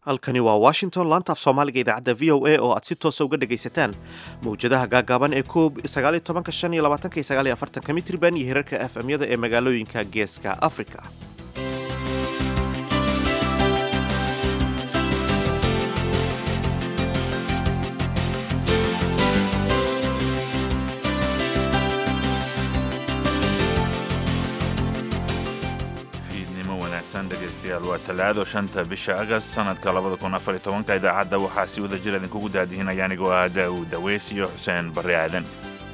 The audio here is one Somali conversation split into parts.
halkani waa washington laanta af soomaaliga idaacadda v o a oo aad si toosa uga dhegaysataan mawjadaha gaagaaban ee koob sagaaliyo tobanka shan iyo labaatanka iyo sagaal iyo afartanka mitriban iyo hirarka f m-yada ee magaalooyinka geeska africa dhegeystayaal waa talaado shanta bisha agast sanadka labada kun afar iyo tobanka idaacadda waxaa si wada jir idinkugu daadihinaya anigoo ah daawud daweys iyo xuseen barre aadan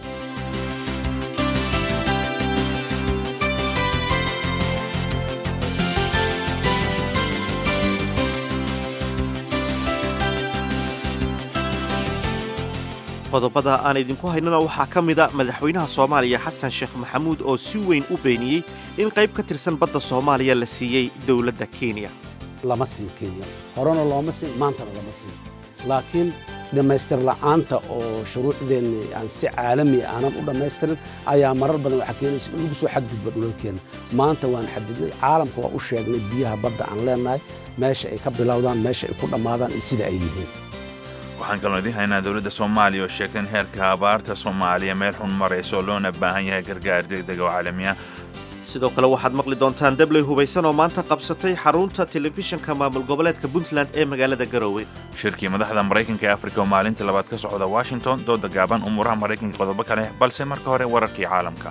qodobada aan idinku haynana waxaa ka mida madaxweynaha soomaaliya xasan sheekh maxamuud oo si weyn u beeniyey in qayb ka tirsan badda soomaaliya la siiyey dowladda kenya lama siin kenya horena looma siin maantana lama siin laakiin dhammaystir la'aanta oo shuruucdeenni aan si caalami aanan u dhammaystirin ayaa marar badan waxaa keenaysa in lagu soo xadgudbo dhulalkeenna maanta waan xadidnay caalamka waa u sheegnay biyaha badda aan leennahay meesha ay ka bilowdaan meesha ay ku dhammaadaan iyo sida ay yihiin waxaan kaloo idiin haynaa dowladda soomaaliya oo sheegtay in heerka abaarta soomaaliya meel xun marayso loona baahan yahay gargaar degdeg oo caalami ah sidoo kale waxaad maqli doontaan dabley hubaysan oo maanta qabsatay xarunta telefishinka maamul goboleedka puntland ee magaalada garowe shirkii madaxda maraykanka ee afrika oo maalintii labaad ka socda washington dooda gaaban umuuraha maraykanka qodobo kale balse marka hore wararkii caalamka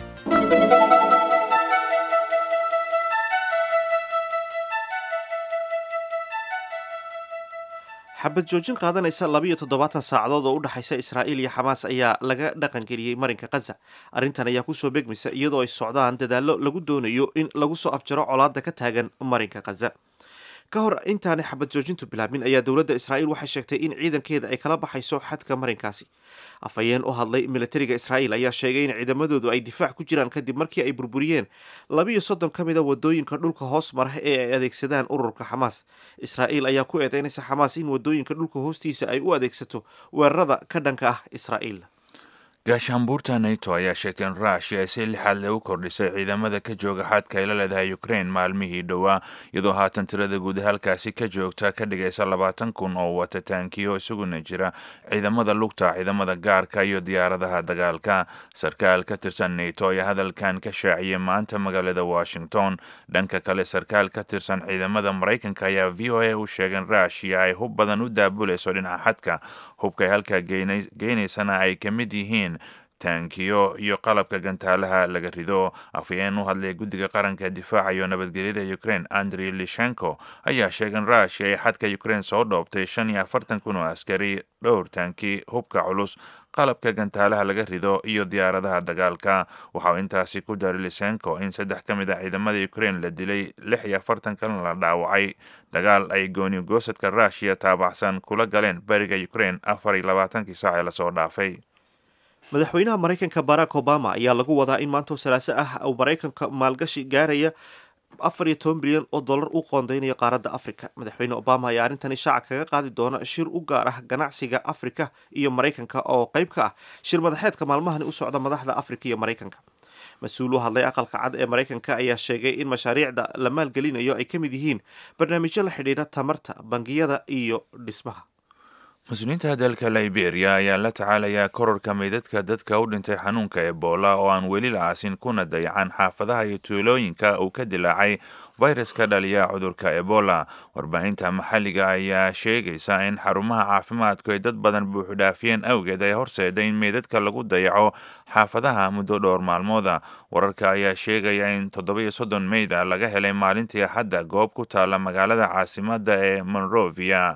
xabad joojin qaadanaysa labiiyo toddobaatan saacadood oo u dhexaysa israa'iil iyo xamaas ayaa laga dhaqangeliyey marinka khaza arrintan ayaa kusoo begmaysa iyadoo ay socdaan dadaallo lagu doonayo in lagu soo afjaro colaadda ka taagan marinka khaza ka hor intaanay xabad joojintu bilaabmin ayaa dowladda israa'iil waxay sheegtay in ciidankeeda ay kala baxayso xadka marinkaasi afhayeen u hadlay militariga israa'iil ayaa sheegay in ciidamadoodu ay difaac ku jiraan kadib markii ay burburiyeen labiiyo soddon ka mid a wadooyinka dhulka hoos mara ee ay adeegsadaan ururka xamaas israa'iil ayaa ku eedeynaysa xamaas in wadooyinka dhulka hoostiisa ay u adeegsato weerarada ka dhanka ah israa'iil gaashaanbuurta nato ayaa sheegtay in ruushia ay si lixaad lagu kordhisay ciidamada ka jooga xadka ay la leedahay ukraine maalmihii dhowaa iyadoo haatan tirada guud halkaasi ka joogta ka dhigaysa labaatan kun oo wata taankiyo isaguna jira ciidamada lugta ciidamada gaarka iyo diyaaradaha dagaalka sarkaal ka tirsan nato ayaa hadalkan ka shaaciyay maanta magaalada washington dhanka kale sarkaal ka tirsan ciidamada maraykanka ayaa v o a u sheegay in ruushia ay hub badan u daabulayso dhinaca xadka hubka ay halkaa geynaysana ay ka mid yihiin taankiyo iyo qalabka gantaalaha laga rido afhayeen u hadlay guddiga qaranka difaaca iyo nabadgelyada ukraine andrey lishenko ayaa sheegay in ruushia ay xadka ukraine soo dhoobtay shan iyo afartan kun oo askari dhowr taanki hubka culus qalabka gantaalaha laga rido iyo diyaaradaha dagaalka waxauu intaasi ku daray lisenko in saddex ka mid a ciidamada ukraine la dilay lix iyo afartan kalena la dhaawacay dagaal ay gooni goosadka ruushia taabacsan kula galeen bariga ukraine afar iyo labaatankii saac ee lasoo dhaafay madaxweynaha maraykanka barack obama ayaa lagu wadaa in maantoo salaaso ah uu maraykanka maalgashi gaaraya afar iyo toban bilyan oo dollar u qoondeynayo qaaradda afrika madaxweyne obama ayaa arrintani shaaca kaga qaadi doona shir u gaar ah ganacsiga afrika iyo maraykanka oo qayb ka ah shir madaxeedka maalmahani u socda madaxda afrika iyo maraykanka mas-uul u hadlay aqalka cad ee maraykanka ayaa sheegay in mashaariicda la maalgelinayo ay ka mid yihiin barnaamijyo la xidhiidha tamarta bangiyada iyo dhismaha mas-uuliyiinta dalka liberia ayaa la tacaalayaa kororka meydadka dadka u dhintay xanuunka ebola oo aan weli la aasin kuna dayacan xaafadaha iyo tuulooyinka uu ka dilaacay fayraska dhaliya cudurka ebola warbaahinta maxalliga ayaa sheegaysa in xarumaha caafimaadku ay dad badan buuxudhaafiyeen awgeed ay horseeday in meydadka lagu dayaco xaafadaha muddo dhowr maalmooda wararka ayaa sheegaya in toddoba iyo soddon meyda laga helay maalintii axadda goob ku taala magaalada caasimadda ee monrovia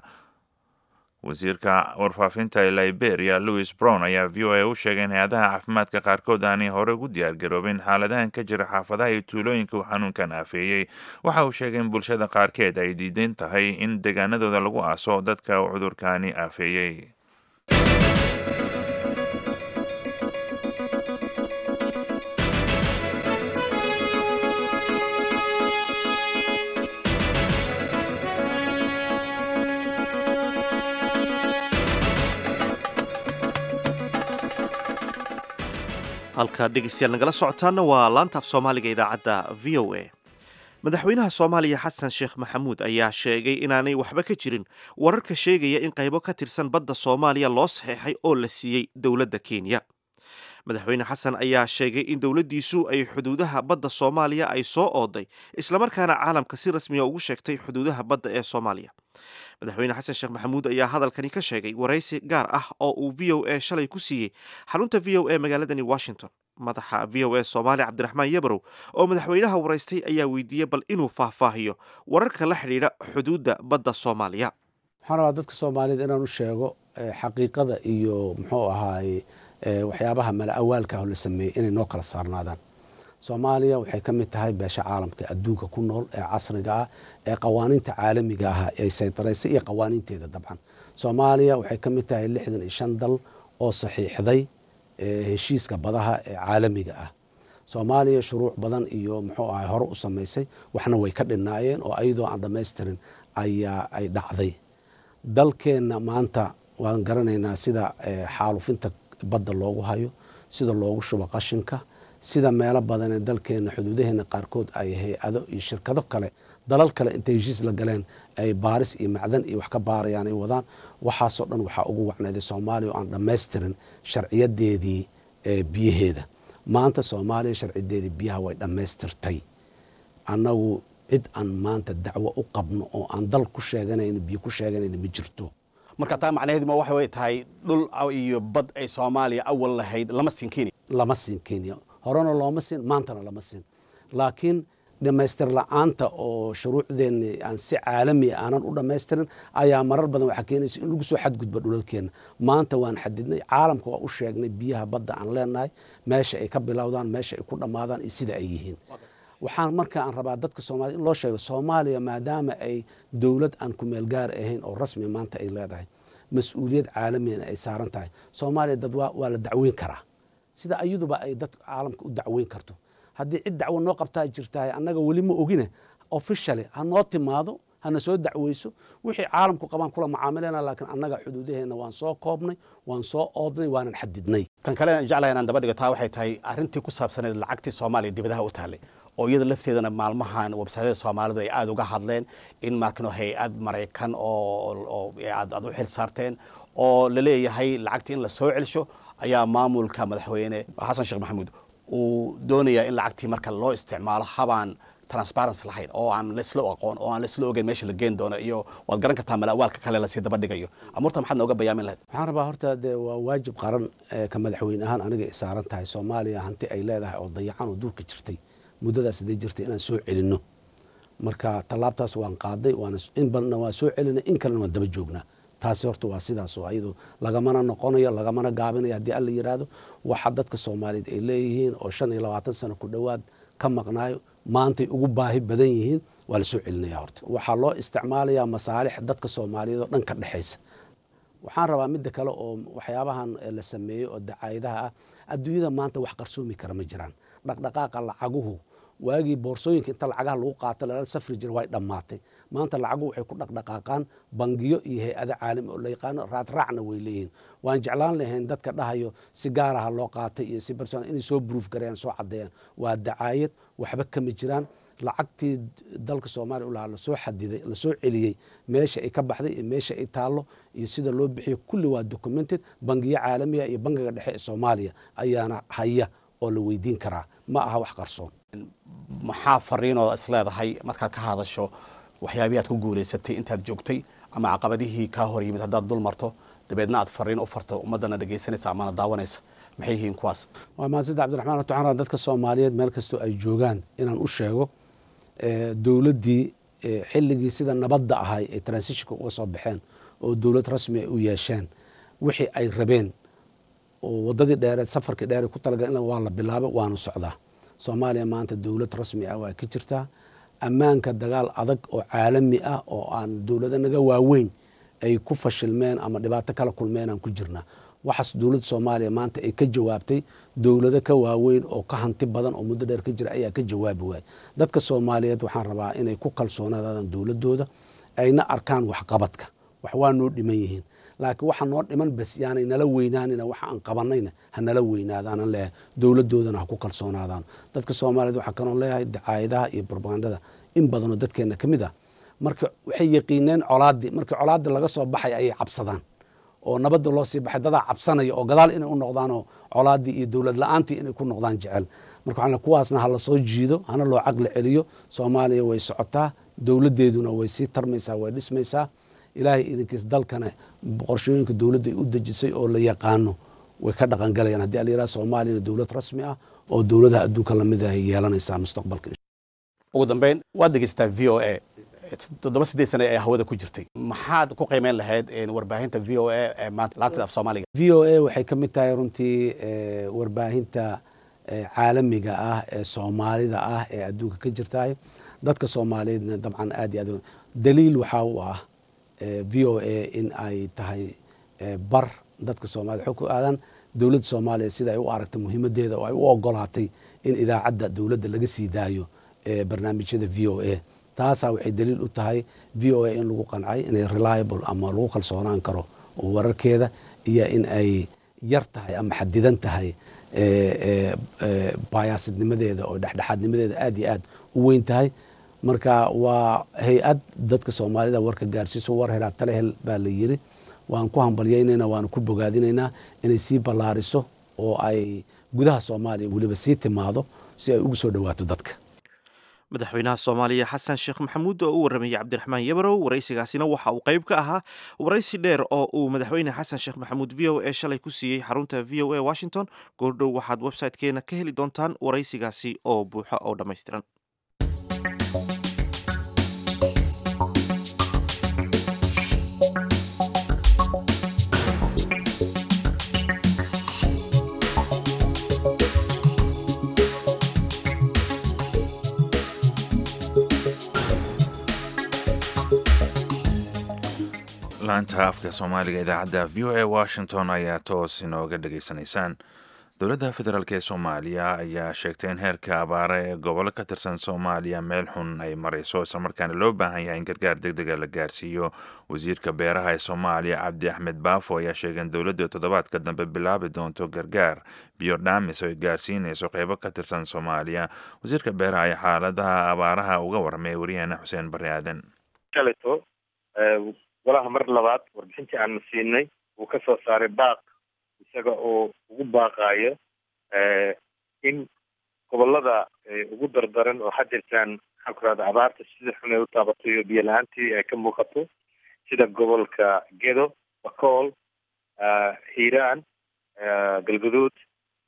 wasiirka warfaafinta ee liberia louis brown ayaa v o a u sheegay in hay-adaha caafimaadka qaarkood aanay hore ugu diyaargaroobin xaaladahan ka jira xaafadaha iyo tuulooyinka uu xanuunkan aafeeyey waxa uu sheegay in bulshada qaarkeed ay diidan tahay in deegaanadooda lagu aaso dadka uu cudurkaani aafeeyey halka dhegeystayaal nagala socotaana waa laanta af soomaaliga idaacadda v o a madaxweynaha soomaaliya xasan sheekh maxamuud ayaa sheegay inaanay waxba ka jirin wararka sheegaya in qaybo ka tirsan badda soomaaliya loo saxeexay oo la siiyey dowladda kenya madaxweyne xasan ayaa sheegay in dowladdiisu ay xuduudaha badda soomaaliya ay soo ooday islamarkaana caalamka si rasmiya ugu sheegtay xuduudaha badda ee soomaaliya madaxweyne xasan sheekh maxamuud ayaa hadalkani ka sheegay waraysi gaar ah oo uu v o a shalay ku siiyey xarunta v o a magaaladani washington madaxa v o a soomaaliya cabdiraxmaan yabarow oo madaxweynaha waraystay ayaa weydiiyey bal inuu faahfaahiyo wararka la xidhiidha xuduudda badda soomaaliya waxaan rabaa dadka soomaaliyed inaan u sheego xaqiiqada iyo muxuu ahaaye waxyaabaha mala awaalka la sameeyey inay noo kala saarnaadaan soomaaliya waxay ka mid tahay beesha caalamka adduunka ku nool ee casriga ah ee qawaaniinta caalamiga ah ay saytaraysay iyo qawaaniinteeda dabcan soomaaliya waxay ka mid tahay lixdan iyo shan dal oo saxiixday heshiiska badaha ee caalamiga ah soomaaliya shuruuc badan iyo muxuu ahay hore u samaysay waxna way ka dhinaayeen oo ayadoo aan dhammaystirin ayaa ay dhacday dalkeenna maanta waan garanaynaa sida xaalufinta badda loogu hayo sida loogu shubo qashinka sida meelo badanee dalkeenna xuduudaheena qaarkood ay hay-ado iyo shirkado kale dalal kale intay heshiis la galeen ay baaris iyo macdan iyo wax ka baarayaan ay wadaan waxaasoo dhan waxaa ugu wacnayday soomaaliya oo aan dhammaystirin sharciyadeedii biyaheeda maanta soomaaliya sharciyadeedii biyaha way dhammaystirtay annagu cid aan maanta dacwo u qabno oo aan dal ku sheeganayno biyo ku sheeganayno ma jirto marka taa macnaheedu ma waxay tahay dhul iyo bad ay soomaaliya awal lahayd lama siin kenya lama siin kenya horena looma siin maantana lama siin laakiin dhammaystir la-aanta oo shuruucdeenni aan si caalami aanan u dhammaystirin ayaa marar badan waxaa keenaysa in lagu soo xadgudbo dhulalkeenna maanta waan xadidnay caalamka waa u sheegnay biyaha badda aan leenahay meesha ay ka bilowdaan meesha ay ku dhammaadaan iyo sida ay yihiin waxaan marka aan rabaa dadka soomaliya in loo sheego soomaaliya maadaama ay dowlad aan kumeel gaar ahayn oo rasmi maanta ay leedahay mas-uuliyad caalamiyana ay saaran tahay soomaaliya dad waa la dacweyn karaa sida ayaduba ay dad caalamka u dacweyn karto haddii cid dacwo noo qabtaa jirtahay annaga weli ma ogine officially ha noo timaado hana soo dacweyso wixii caalamku qabaan kula macaamilena laakiin annaga xuduudaheenna waan soo koobnay waan soo oodnay waanan xadidnay tan kale aan jeclahay inaan daba dhigo taa waxay tahay arrintii ku saabsaneed lacagtii soomaaliya dibadaha u taallay oo iyada lafteedana maalmahan websayada soomaalidu ay aada uga hadleen in markano hay-ad maraykan oo aad u xil saarteen oo la leeyahay lacagtii in la soo celsho ayaa maamulka madaxweyne xasan sheekh maxamuud uu doonayaa in lacagtii marka loo isticmaalo habaan transparency lahayn oo aan laisla aqoon oo aan laisla ogeyn meesha la geen doono iyo waad garan kartaa malaawaalka kale lasii daba dhigayo amurta maxaad nooga bayaamin lahayd waxaan rabaa horta dee waa waajib qaran ka madaxweyne ahaan aniga ay saaran tahay soomaaliya hanti ay leedahay oo dayacan oo duurka jirtay muddadaas haday jirtay inaan soo celinno marka tallaabtaas waan qaaday in badanna waan soo celinay in kalena waan daba joognaa taasi horta waa sidaas oo ayadu lagamana noqonayo lagamana gaabinayo haddii alla yidhaahdo waxa dadka soomaaliyeed ay leeyihiin oo shan iyo labaatan sano ku dhowaad ka maqnaayo maantay ugu baahi badan yihiin waa la soo celinaya horta waxaa loo isticmaalayaa masaalix dadka soomaaliyeed oo dhan ka dhexaysa waxaan rabaa midda kale oo waxyaabahan la sameeyey oo dacaayadaha ah adduunyada maanta wax qarsoomi kara ma jiraan dhaqdhaqaaqa lacaguhu waagii boorsooyinka inta lacagaha lagu qaato lala safri jira way dhammaatay maanta lacaguhu waxay ku dhaqdhaqaaqaan bangiyo iyo hay-ado caalami oo la yaqaano raadraacna way leeyihiin waan jeclaan lahayn dadka dhahayo si gaaraha loo qaatay iyo si barson inay soo bruuf gareeyaan soo caddeeyaan waa dacaayad waxba kama jiraan lacagtii dalka soomaaliya u lahaa lasoo xadiday lasoo celiyey meesha ay ka baxday iyo meesha ay taallo iyo sida loo bixiyo kulli waa documented bangiyo caalamiya iyo bangiga dhexe ee soomaaliya ayaana haya oo la weydiin karaa ma aha wax qarsoon maxaa fariinoo isleedahay markaad ka hadasho waxyaabihi aad ku guulaysatay intaad joogtay ama caqabadihii kaa hor yimid haddaad dul marto dabeedna aad fariin u farto ummaddana dhegaysanaysa amana daawanaysa maxay yihiin kuwaas waa mahadsanida cabdiraxmaan horta waxaan rabaa dadka soomaaliyeed meel kastoo ay joogaan inaan u sheego dowladdii xilligii sida nabadda ahay ay transitionka uga soo baxeen oo dowlad rasmi ay u yeesheen wixii ay rabeen oo waddadii dheereed safarkii dheere ku talagaleen waa la bilaabay waanu socdaa soomaaliya maanta dowlad rasmi ah waa ka jirtaa ammaanka dagaal adag oo caalami ah oo aan dowlado naga waaweyn ay ku fashilmeen ama dhibaato kala kulmeen aan ku jirnaa waxaas dowladda soomaaliya maanta ay ka jawaabtay dowlado ka waaweyn oo ka hanti badan oo muddo dheer ka jira ayaa ka jawaabi waayay dadka soomaaliyeed waxaan rabaa inay ku kalsoonaadaan dowladooda ayna arkaan waxqabadka wax waa noo dhiman yihiin laakiin waxa noo dhiman bas yaanay nala weynaanina waxa aan qabanayna ha nala weynaadaanan leeyahay dowladoodana ha ku kalsoonaadaan dadka soomaaliyeed waxaa kanoon leeyahay dacaayadaha iyo brobagandada in badanoo dadkeenna ka mid ah marka waxay yaqiineen colaaddii markii colaaddii laga soo baxay ayay cabsadaan oo nabadda loo sii baxay dadaa cabsanaya oo gadaal inay u noqdaanoo colaaddii iyo dowlad la-aantii inay ku noqdaan jecel marka waxaan kuwaasna ha la soo jiido hana loo caqli celiyo soomaaliya way socotaa dowladdeeduna way sii tarmaysaa way dhismaysaa ilaahay idinkiis dalkana qorshooyinka dowladda ay u dejisay oo la yaqaano way ka dhaqangalayaan haddii alayidhaha soomaaliyana dowlad rasmi ah oo dowladaha adduunka lamid ah ay yeelanaysaa mustaqbalka ugu dambeyn waad dhegeysataa v o a toddoba sideed sane ee hawada ku jirtay maxaad ku qiimeyn lahayd warbaahinta v o a ee maanta laanta af soomaaliga v o a waxay ka mid tahay runtii warbaahinta caalamiga ah ee soomaalida ah ee adduunka ka jirtahay dadka soomaaliyeedna dabcan aad iyo aad daliil waxaa u ah v o a in ay tahay bar dadka soomaaliyed xog ku aadan dowladda soomaaliya sida ay u aragtay muhiimadeeda oo ay u ogolaatay in idaacadda dowladda laga sii daayo barnaamijyada v o a taasaa waxay daliil u tahay v o a in lagu qancay inay reliable ama lagu kalsoonaan karo oo wararkeeda iyo in ay yar tahay ama xadidan tahay bayaasidnimadeeda oo dhexdhexaadnimadeeda aad iyo aad u weyn tahay marka waa hay-ad dadka soomaalida warka gaarsiiso war helaa tale hel baa la yiri waan ku hambalyaynaynaa waanu ku bogaadinaynaa inay sii ballaariso oo ay gudaha soomaaliya weliba sii timaado si ay ugu soo dhowaato dadka madaxweynaha soomaaliya xasan sheekh maxamuud oo u warramayey cabdiraxmaan yabarow waraysigaasina waxa uu qayb ka ahaa waraysi dheer oo uu madaxweyne xasan sheekh maxamuud v o a shalay ku siiyey xarunta v o a washington goordhow waxaad website-keena ka heli doontaan waraysigaasi oo buuxo oo dhammaystiran laanta afka soomaaliga idaacadda v o a washington ayaa toos inooga dhegaysanaysaan dowladda federaalk ee soomaaliya ayaa sheegtay in heerka abaare ee gobolo ka tirsan soomaaliya meel xun ay marayso islamarkaana loo baahan yahay in gargaar deg dega la gaarsiiyo wasiirka beeraha ee soomaaliya cabdi axmed baafo ayaa sheegay in dowladda toddobaadka dambe bilaabi doonto gargaar biyo dhaamis oo ay gaarsiinayso qeybo ka tirsan soomaaliya wasiirka beeraha ayaa xaaladaha abaaraha uga warramay waryaheena xuseen barre aadan golaha mar labaad warbixintii aanu siinay uu ka soo saaray baaq isaga oo ugu baaqaayo in gobolada ugu dardaran oo hadirtaan maxaan ku rahda abaarta sida xun ay u taabatay iyo biyo la-aantii ay ka muuqato sida gobolka gedo bakool hiiraan galguduud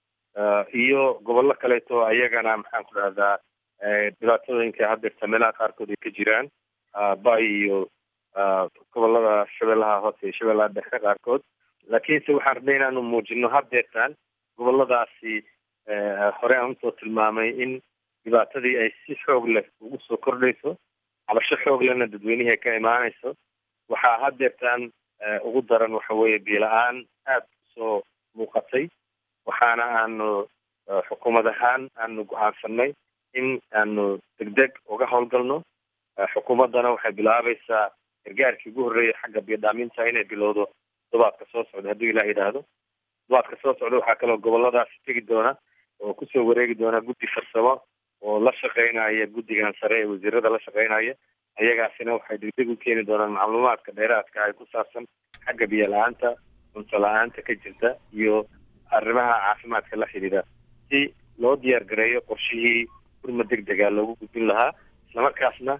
iyo gobollo kaleeto ayagana maxaan ku rahdaa dhibaatooyinka hadirta meelaha qaarkood ay ka jiraan bay iyo gobolada shabeellaha hoose iyo shabeellaha dhexe qaarkood laakiinse waxaan rabnay inaanu muujino haddeertaan goboladaasi hore aan usoo tilmaamay in dhibaatadii ay si xoog leh ugu soo kordhayso cabasho xoog lehna dadweynihii ay ka imaanayso waxaa haddeertaan ugu daran waxa weeye biyo-la-aan aada usoo muuqatay waxaana aanu xukuumad ahaan aanu go-aansanay in aanu degdeg uga howlgalno xukuumaddana waxay bilaabaysaa gargaarkii ugu horreeyay xagga biyodhaaminta inay bilowdo todobaadka soo socda hadduu ilah yidhaahdo todobaadka soo socda waxaa kaloo goboladaasi tegi doona oo kusoo wareegi doona guddi farsamo oo la shaqeynaya guddigan sare ee wasiirada la shaqeynaya ayagaasina waxay degdeg u keeni doonaan macluumaadka dheeraadka ay ku saabsan xagga biyo la-aanta cunto la-aanta ka jirta iyo arrimaha caafimaadka la xidhiidha si loo diyaar gareeyo qorshihii gurma deg dega loogu gudbin lahaa islamarkaasna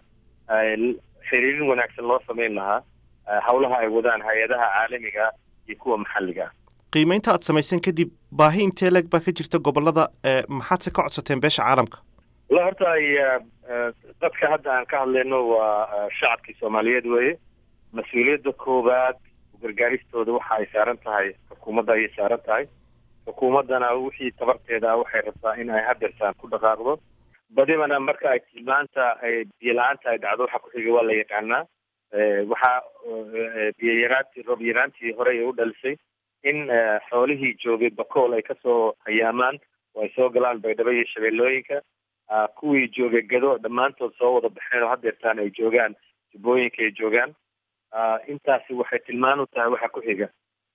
xiriirin wanaagsan loo sameyn lahaa howlaha ay wadaan hay-adaha caalamiga iyo kuwa maxalliga ah qiimeynta aad samaysan kadib baahi intee leeg baa ka jirta gobolada maxaadse ka codsateen beesha caalamka walla horta ay dadka hadda aan ka hadlayno waa shacabkii soomaaliyeed weeye mas-uuliyadda koowaad gargaaristooda waxa ay saaran tahay xukuumadda ayay saaran tahay xukuumaddana wixii tabarteeda ah waxay rabtaa in ay hadersaan ku dhaqaaqdo badibana marka ay tilmaanta biyo la-aanta ay dhacdo waxa ku-xiga waa la yaqaanaa waxaa biyo yaraantii roob yaraantii horey u dhalisay in xoolihii joogay bakool ay kasoo hayaamaan oo ay soo galaan baydhabo iyo shabeellooyinka kuwii joogay gado dhammaantood soo wada baxeen oo hadeertaan ay joogaan jubbooyinka ay joogaan intaasi waxay tilmaan u tahay waxa ku-xiga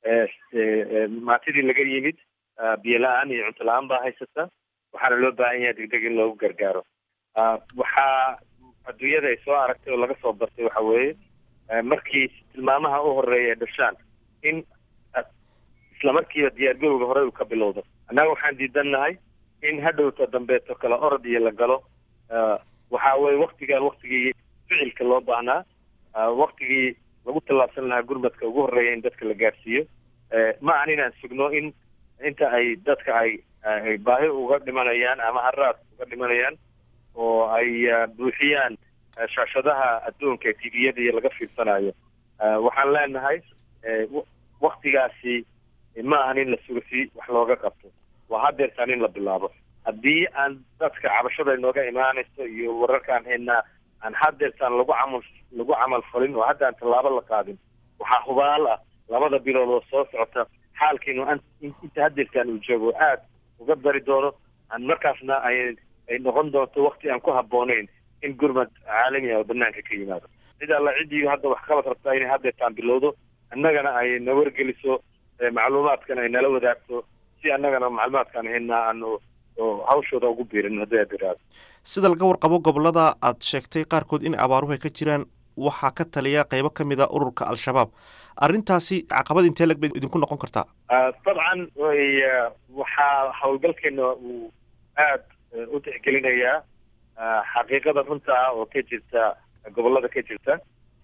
maantidii laga yimid biyo la-aan iyo cunto la-aan baa haysata waxaana loo baahan yahay degdeg in loogu gargaaro waxaa adduunyada ay soo aragtay oo laga soo bartay waxa weeye markii tilmaamaha u horeeya ay dhashaan in isla markiiba diyaargarowga hore uu ka bilowdo annaga waxaan diidannahay in hadhowta dambeeto kale orod iyo la galo waxa weye waktigan waktigii ficilka loo baahnaa waktigii lagu tallaabsan lahaa gurmadka ugu horreeya in dadka la gaarsiiyo ma ahan inaan sugno in inta ay dadka ay ay baahi uga dhimanayaan ama haraad uga dhimanayaan oo ay buuxiyaan shaashadaha adduunka ee tviyada iyo laga fiirsanayo waxaan leenahay waktigaasi ma ahan in la sugo si wax looga qabto waa hadeertaan in la bilaabo haddii aan dadka cabashada inooga imaanayso iyo wararkaan haynaa aan hadeertaan lagu camal lagu camal falin oo hadda aan tallaabo la qaadin waxaa hubaal ah labada bilood oo soo socota xaalkiinu inta hadeertaan uu joogo aad uga dari doono aan markaasna ay ay noqon doonto wakti aan ku habbooneyn in gurmad caalami ah oo banaanka ka yimaado cid alla ciddii hadda wax qabad rabtaa inay hadeertaan bilowdo annagana ay na wargeliso macluumaadkan ay nala wadaagto si annagana macluumaadkaan haynaa aanu oo hawshooda ugu biirin haddii aad iraado sida laga warqabo gobolada aad sheegtay qaarkood in abaaruhu ay ka jiraan waxaa ka taliya qeybo ka mid a ururka al-shabaab arrintaasi caqabad intee lag bay idinku noqon kartaa dabcan way waxaa howlgalkeena uu aad u tixgelinayaa xaqiiqada runta ah oo ka jirta gobolada ka jirta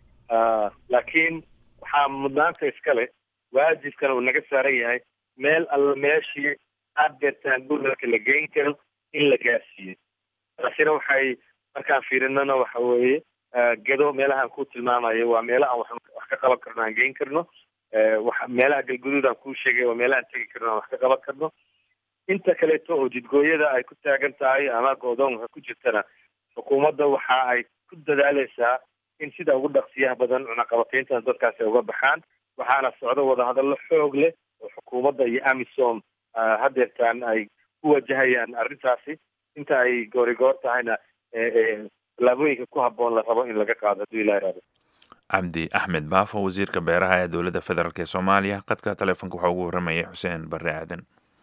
laakiin waxaa mudnaanta iskale waajibkana uu naga saaran yahay meel alla meeshii adeertaan gurmadka la geyn karo in la gaarsiiyo taasina waxay markaan fiirinana waxa weeye gedo meelahaan ku tilmaamayo waa meelo aan wax ka qaban karno aan geyn karno meelaha galguduud aan kuu sheegay waa meelahaan tegi karno aan wax ka qaban karno inta kaleeto oo jidgooyada ay ku taagan tahay ama go-doonka ku jirtana xukuumadda waxa ay ku dadaaleysaa in sida ugu dhaqsiyaha badan cunaqabatayntan dadkaasi ay uga baxaan waxaana socdo wadahadallo xoog leh oo xukuumadda iyo amisom hadeertaan ay ku wajahayaan arrintaasi inta ay goorigoor tahayna tallaabooyinka ku habboon la rabo in laga qaado hadduu ilah iraado cabdi axmed baafo wasiirka beeraha ee dowladda federaalk ee soomaaliya qadka taleefonka waxaa ugu warramayay xuseen barre aadan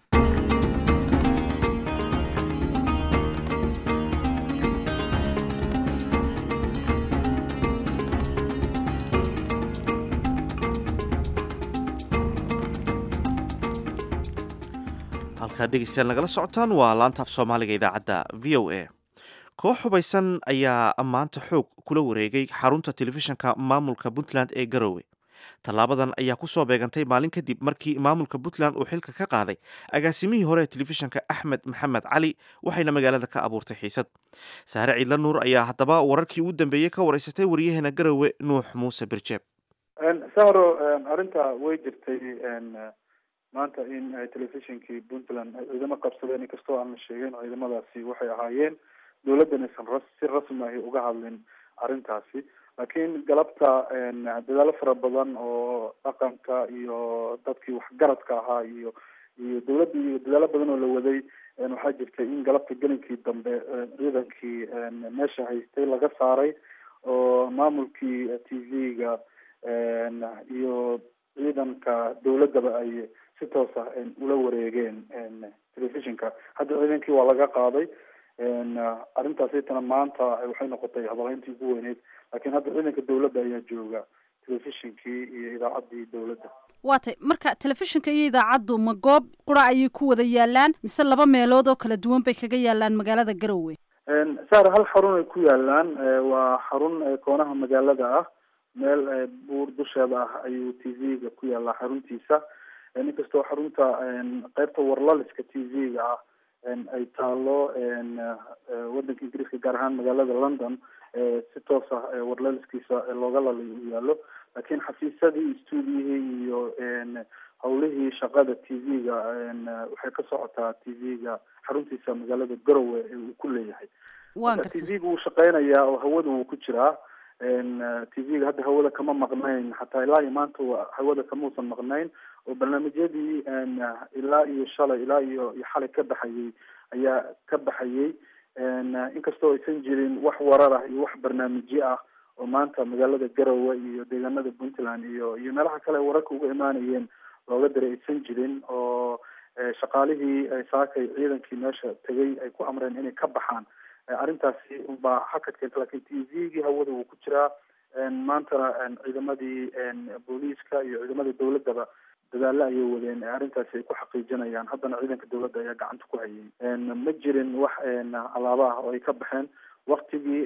halkaad dhegeystayaal nagala socotaan waa laanta af soomaaliga idaacadda v o a koox hubaysan ayaa maanta xoog kula wareegay xarunta telefishinka maamulka puntland ee garowe tallaabadan ayaa ku soo beegantay maalin kadib markii maamulka puntland uu xilka ka qaaday agaasimihii hore ee telefishinka axmed maxamed cali waxayna magaalada ka abuurtay xiisad saare ciidla nuur ayaa haddaba wararkii ugu dambeeyey ka wareysatay waryaheena garowe nuux muuse birjeeb sahro arrinta way jirtay maanta in telefishinkii puntland ay ciidamo qabsadeen inkastoo aan la sheegin ciidamadaasi waxay ahaayeen dowladdan aysan ras si rasmi ahi uga hadlin arrintaasi laakiin galabta dadaalo fara badan oo dhaqanka iyo dadkii waxgaradka ahaa iyo iyo dowladda iyo dadaalo badan oo la waday waxaa jirtay in galabta gelinkii dambe ciidankii meesha haystay laga saaray oo maamulkii t v-ga iyo ciidanka dowladdaba ay si toos ah ula wareegeen telefishinka hadda ciidankii waa laga qaaday arrintaasitana maanta waxay noqotay hadalayntii ugu weyneyd laakiin hadda ciidanka dowladda ayaa jooga telefishinkii iyo idaacaddii dowladda waa tay marka telefishinka iyo idaacaddu ma goob qura ayay ku wada yaalaan mise laba meelood oo kala duwan bay kaga yaalaan magaalada garowe sar hal xarun ay ku yaalaan waa xarun koonaha magaalada ah meel buur dusheeda ah ayuu t v-ga ku yaalaa xaruntiisa inkastoo xarunta qeybta warlaliska t v-ga ah ay taalo wadanka ingiriiska gaar ahaan magaalada london si toos ah warlaliskiisa looga lalay u yaalo laakiin xafiisyadii stuudiyihii iyo hawlihii shaqada t v-ga waxay ka socotaa t v-ga xaruntiisa magaalada garowe uu ku leeyahay t v-ga wuu shaqeynayaa oo hawada wuu ku jiraa t v-ga hadda hawada kama maqnayn xataa ilaa iyo maanta hawada kamausan maqnayn oo barnaamijyadii ilaa iyo shalay ilaa iyo iyo xalay ka baxayay ayaa ka baxayay inkastoo aysan jirin wax warar ah iyo wax barnaamijyo ah oo maanta magaalada garowe iyo deegaanada puntland iyo iyo meelaha kale wararka uga imaanayeen looga diray aysan jirin oo shaqaalihii saakay ciidankii meesha tegay ay ku amreen inay ka baxaan arrintaasi unbaa hakad keenta lakin t v-gii hawada wuu ku jiraa maantana ciidamadii booliiska iyo ciidamadii dawladdaba dadaalo ayay wadeen arrintaasi ay ku xaqiijinayaan haddana ciidanka dawladda ayaa gacanta ku hayay ma jirin wax alaaba ah oo ay ka baxeen waktigii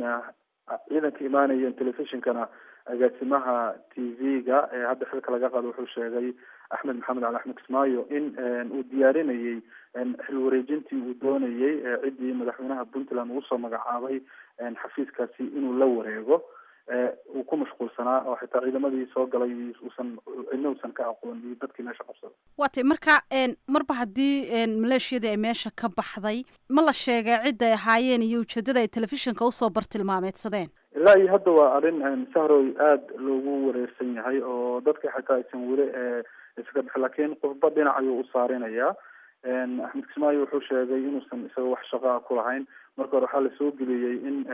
ciidanka imaanayeen telefishinkana agaasimaha t v-ga ee hadda xilka laga qaado wuxuu sheegay axmed maxamed cali axmed kismaayo in uu diyaarinayay xil wareejintii uu doonayay ciddii madaxweynaha puntland uu soo magacaabay xafiiskaasi inuu la wareego uu ku mashquulsanaa oo xitaa ciidamadii soo galay uusan cidna uusan ka aqoon iyo dadkii meesha qabsada waa tay marka marba haddii maleeshiyadii ay meesha ka baxday ma la sheegay cidda ay ahaayeen iyo ujeedada ay telefishinka usoo bartilmaameedsadeen ilaa iyo hadda waa arrin sahroy aada loogu wareersan yahay oo dadka xitaa aysan weli iskaga bixin laakiin qofba dhinac ayuu u saarinayaa axmed kismaayo wuxuu sheegay inuusan isaga wax shaqaa ku lahayn marka hore waxaa lasoo geliyey in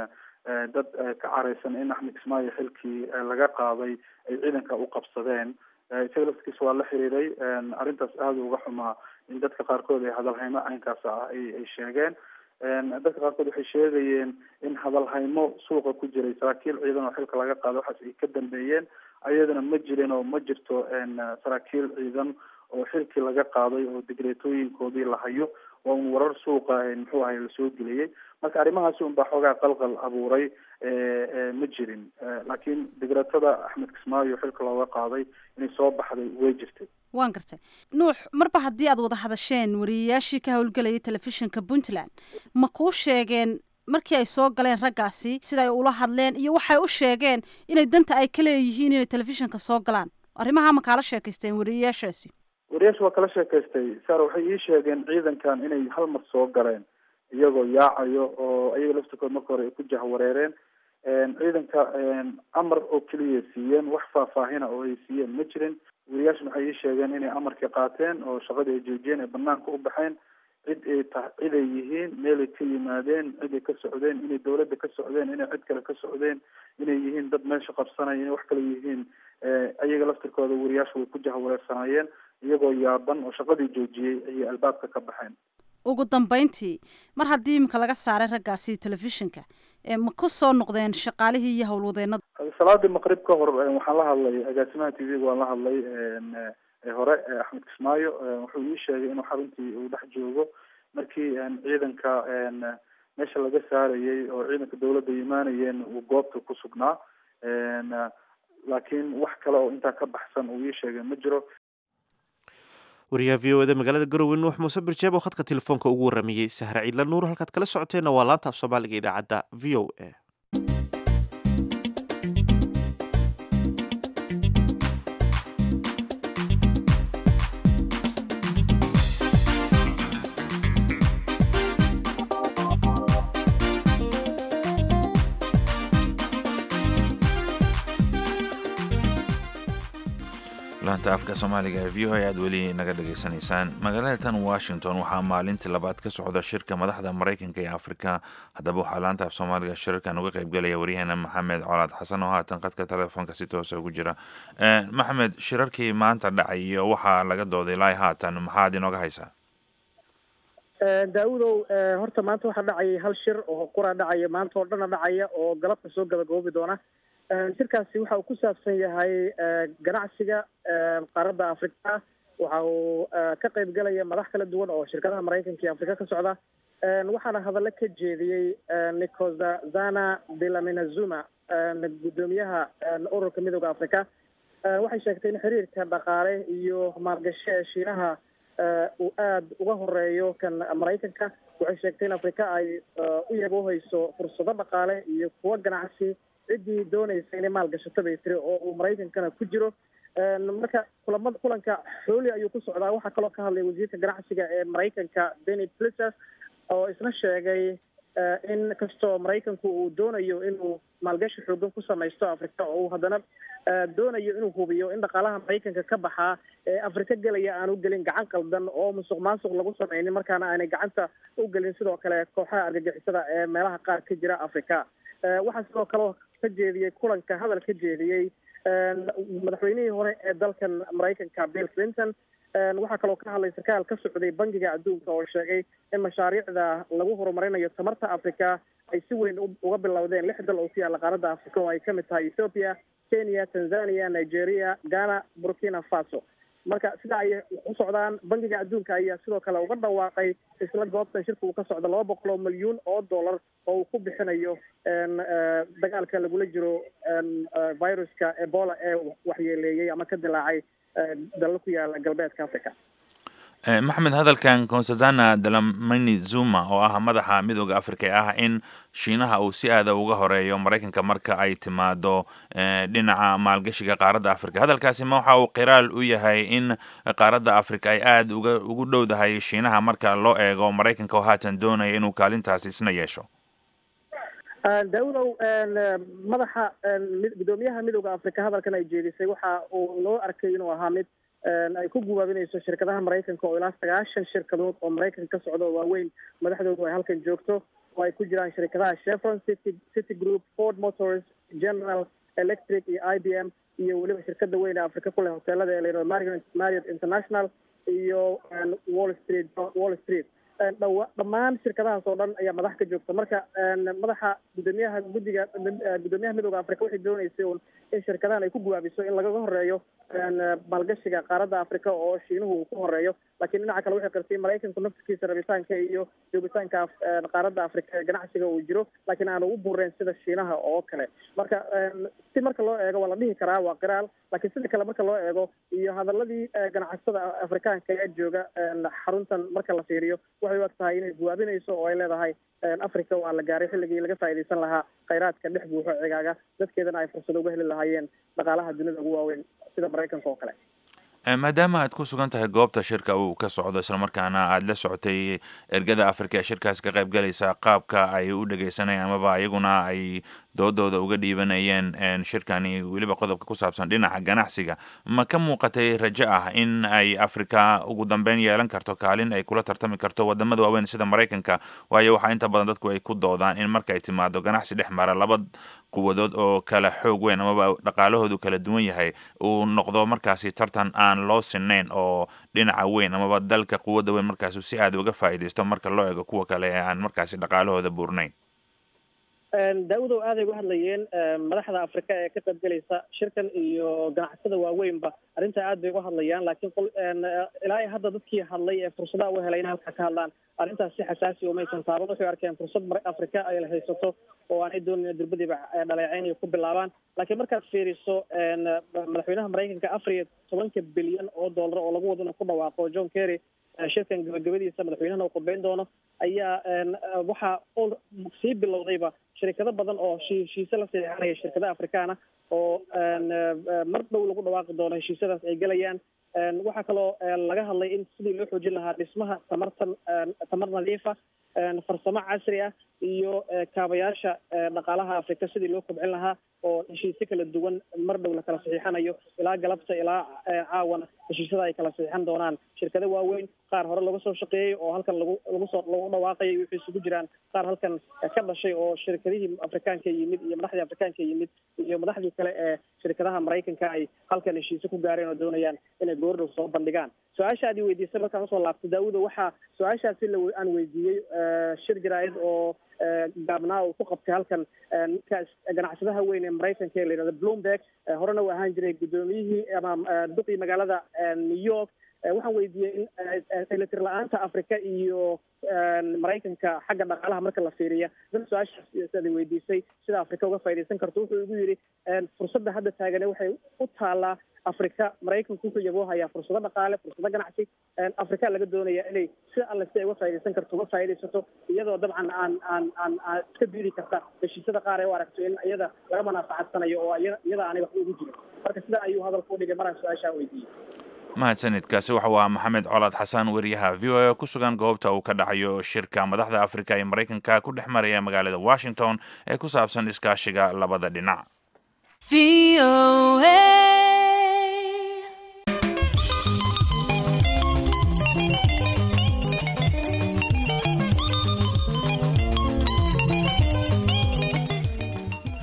dad ka caraysan in axmed kismaayo xilkii laga qaaday ay ciidanka u qabsadeen isaga laftigiisa waa la xiriiray arrintaas aada uga xumaa in dadka qaarkood ay hadalhaymo caynkaas ah ay ay sheegeen dadka qaarkood waxay sheegayeen in hadalhaymo suuqa ku jiray saraakiil ciidan oo xilka laga qaado waxaas ay ka dambeeyeen ayadana ma jirin oo ma jirto saraakiil ciidan oo xilkii laga qaaday oo digreetooyinkoodii la hayo waa un warar suuqa muxuu ahay lasoo geliyey marka arrimahaasi un baa xoogaa qalqal abuuray ma jirin laakiin digreetada axmed kismaayo xilka looga qaaday inay soo baxday way jirtay waan gartay nuux marba haddii aad wada hadasheen wariyayaashii ka howlgelayay telefishinka puntland ma kuu sheegeen markii ay soo galeen raggaasi sida ay ula hadleen iyo waxay u sheegeen inay danta ay ka leeyihiin inay telefishinka soo galaan arrimaha ma kaala sheekaysteen wariyayaashaasi wariyaasha waa kala sheekaystay saar waxay ii sheegeen ciidankan inay hal mar soo galeen iyagoo yaacayo oo ayaga laftirkood marka hore ay ku jahwareereen ciidanka amar oo keliya siiyeen wax faahfaahina oo ay siiyeen ma jirin wariyaashan waxay ii sheegeen inay amarkii qaateen oo shaqadii ay joojiyeen ay banaanka u baxeen cid ay ta cid ay yihiin meelay ka yimaadeen cid ay ka socdeen inay dawladda ka socdeen inay cid kale ka socdeen inay yihiin dad meesha qabsanaya inay wax kale yihiin ayaga laftirkooda wariyaasha way ku jahwareersanaayeen iyagoo yaaban oo shaqadii joojiyey ayay albaabka ka baxeen ugu dambeyntii mar haddii imika laga saaray raggaasi telefishinka ma ku soo noqdeen shaqaalihii iyo howlwadeenada salaadii maqrib ka hor waxaan la hadlay agaasimaha t v-ga waan la hadlay hore axmed kismaayo wuxuu ii sheegay inuu xaruntii uu dhex joogo markii ciidanka meesha laga saarayay oo ciidanka dawladda imaanayeen uu goobta ku sugnaa laakiin wax kale oo intaa ka baxsan uu ii sheegay ma jiro wariyaha v o eda magaalada garowe nuux muuse birjeeb oo khadka telefoonka ugu warramiyey sahre ciidla nuur halkaad kala socoteenna waa laanta af soomaaliga idaacadda v o a laanta afka soomaaliga ee v o a aad weli naga dhageysanaysaan magaalada tan washington waxaa maalintii labaad ka socda shirka madaxda maraykanka ee afrika haddaba waxaa laanta af soomaaliga shirarkan uga qaybgalaya waryaheena maxamed colaad xasan oo haatan khadka telefoonka si toosa ugu jira maxamed shirarkii maanta dhacay iyo waxaa laga dooday ilaa haatan maxaad inooga haysaa daawudow horta maanta waxaa dhacayay hal shir oo qura dhacaya maanta oo dhana dhacaya oo galabta soo gabagoobi doona shirkaasi waxa uu ku saabsan yahay ganacsiga qaaradda afrika waxa uu ka qayb galaya madax kala duwan oo shirkadaha maraykanka iyo afrika ka socda waxaana hadallo ka jeediyey nikozazana delaminazuma guddoomiyaha ururka midooda afrika waxay sheegtay in xiriirka dhaqaale iyo maalgashi ee shiinaha uu aada uga horeeyo kan maraykanka waxay sheegtay in afrika ay u yaboohayso fursado dhaqaale iyo kuwo ganacsi ciddii doonaysa inay maalgashato bay tiri oo uu maraykankana ku jiro marka kulamada kulanka xooli ayuu ku socdaa waxaa kaloo ka hadlay wasiirka ganacsiga ee maraykanka benny plises oo isna sheegay in kastoo maraykanku uu doonayo inuu maalgashi xoogan ku samaysto afrika oo uu haddana doonayo inuu hubiyo in dhaqaalaha maraykanka ka baxaa ee afrika gelaya aan u gelin gacan qaldan oo musuq maasuq lagu sameynin markaana aanay gacanta u gelin sidoo kale kooxaha argagixisada ee meelaha qaar ka jira afrika waxaa sidoo kale ka jeediyey kulanka hadal ka jeediyey madaxweynihii hore ee dalkan maraykanka bill clinton waxaa kaloo ka hadlay sarkaal ka socday bangiga adduunka oo sheegay in mashaariicda lagu horumarinayo tamarta africa ay si weyn uga bilowdeen lix dal oo ku yaalla qaaradda africa oo ay ka mid tahay ethoopia kenya tanzania nigeria ghana burkina faso marka sidaa ay u socdaan bangiga adduunka ayaa sidoo kale uga dhawaaqay isla goobtan shirka uu ka socdo laba boqol oo milyuun oo dollar oo uu ku bixinayo dagaalka lagula jiro viruska ebola ee waxyeeleeyey ama ka dilaacay dalal ku yaala galbeedka africa maxamed hadalkan consazana dalamani zuma oo ah madaxa midooda africa ee ah in shiinaha uu si aada uga horeeyo maraykanka marka ay timaado dhinaca maalgashiga qaaradda africa hadalkaasi ma waxa uu qiraal u yahay in qaaradda africa ay aada uga ugu dhowdahay shiinaha marka loo eego maraykanka oo haatan doonaya inuu kaalintaasi isna yeesho daawudow madaxa gudoomiyaha midooda africa hadalkan ay jeedisay waxa uu loo arkay inuu ahaa mid ay ku gubaabinayso shirkadaha maraykanka oo ilaa sagaashan shirkadood oo maraykanka ka socda oo waaweyn madaxdoodu ay halkan joogto oo ay ku jiraan shirkadaha chevron city city group ford motors general electric iyo i b m iyo weliba shirkada weyn ee africa ku leh hoteelada ee layidhahdo marriott marriott international iyo wall street wall street dhawa dhammaan shirkadahaas oo dhan ayaa madax ka joogta marka madaxa gudoomiyaha guddiga gudoomiyaha midooda africa waxay dooneysay un in shirkadahan ay ku gubaabiso in lagaga horeeyo maalgashiga qaaradda africa oo shiinuhu uu ku horeeyo laakiin dhinaca kale waxay qartay maraykanku naftikiisa rabitaanka iyo joogitaanka qaaradda africa ee ganacsiga uu jiro laakiin aanu u bureyn sida shiinaha oo kale marka si marka loo eego waa la dhihi karaa waa qiraal laakiin sida kale marka loo eego iyo hadaladii ganacsatada afrikaanka ee jooga xaruntan marka la fiiriyo waxay u eg tahay inay guwaabinayso oo ay leedahay africa waa la gaaray xilligii laga faa'iidaysan lahaa khayraadka dhex buuxo cigaaga dadkeedana ay fursado uga heli lahaayeen dhaqaalaha dunida ugu waaweyn sida maraykanka oo kale maadaama aad ku sugan tahay goobta shirka uu ka socdo islamarkaana aada la socotay ergada africa ee shirkaas ka qayb galaysa qaabka ay u dhegeysanayeen amaba iyaguna ay doodooda uga dhiibanayeen shirkani weliba qodobka ku saabsan dhinaca ganacsiga ma ka muuqatay rajo ah in ay africa ugu dambeyn yeelan karto kaalin ay kula tartami karto wadamada waaweyn sida maraykanka waayo waxaa inta badan dadku ay ku doodaan in marka ay timaado ganacsi dhex mara laba quwadood oo kala xoog weyn amaba dhaqaalahoodu kala duwan yahay uu noqdo markaasi tartan aan loo sinayn oo dhinaca weyn amaba dalka quwadda weyn markaas si aada uga faa'iidaysto marka loo eego kuwa kale ee aan markaasi dhaqaalahooda buurnayn daawudow aaday uga hadlayeen madaxda africa ee ka qayb gelaysa shirkan iyo ganacsada waaweynba arrintaa aad bay uga hadlayaan laakiin ilaa i hadda dadkii hadlay ee fursadaha u helay inay halkaa ka hadlaan arrintaas si xasaasi umaysan taaban waxay arkeen fursad africa ay la haysato oo aanay doonin durbadiiba dhaleeceyn iyo ku bilaabaan laakiin markaad fiiriso madaxweynaha maraykanka afar iyo tobanka bilyan oo dollar oo lagu wado inuu ku dhawaaqo john kerry shirkan gabagabadiisa madaxweynahana uu qurbeyn doono ayaa waxaa sii bilowdayba shirkado badan oo heshiise la saxeexanaya shirkadaha afrikaana oo mar dhow lagu dhawaaqi doono heshiisyadaas ay gelayaan waxaa kaloo laga hadlay in sidii loo xoojin lahaa dhismaha tamartan tamar nadiifa farsamo casri ah iyo kaabayaasha dhaqaalaha afrika sidii loo kobcin lahaa oo heshiisyo kala duwan mar dhow la kala saxiixanayo ilaa galabta ilaa caawana heshiisyada ay kala saxiixan doonaan shirkado waaweyn qaar hore laga soo shaqeeyey oo halkan lagu lagu soo lagu dhawaaqayay waxay isugu jiraan qaar halkan ka dhashay oo shirkadihii afrikaanka yimid iyo madaxdii afrikaanka yimid iyo madaxdii kale ee shirkadaha maraykanka ay halkan heshiise ku gaareen oo doonayaan inay goordhow soo bandhigaan su-aasha aad i weydiisay markaan usoo laabtay daawuda waxaa su-aashaasi la aan weydiiyey shir jaraa'id oo gaabnaa uu ku qabtay halkan ninkaas ganacsadaha weyn ee maraykanka ee la yidhahda bloomberg horena uu ahaan jiray guddoomiyihii ama duqii magaalada new york waxaan weydiiyey in elitir la-aanta africa iyo maraykanka xagga dhaqaalaha marka la fiiriya dad su-aashaas weydiisay sida africa uga faaidaysan karto wuxuu igu yidhi fursadda hadda taagane waxay u taalaa africa maraykanku wuxuu yaboohayaa fursado dhaqaale fursado ganacsi africa laga doonaya inay si alle si ay uga faa'idaysan karto uga faa'idaysato iyadoo dabcan aan aan aan aan iska diidi karta heshiisyada qaar ay u aragto in iyada laga manaafacadsanayo oo iyada aanay waxba ugu jirin marka sidaa ayuu hadalka u dhigay maraan su-aashaa weydiiyey mahadsanidkaasi waxa uu ahaa maxamed colaad xasan weriyaha v o a ku sugan goobta uu ka dhacayo shirka madaxda afrika ee maraykanka ku dhex maraya magaalada washington ee ku saabsan iskaashiga labada dhinac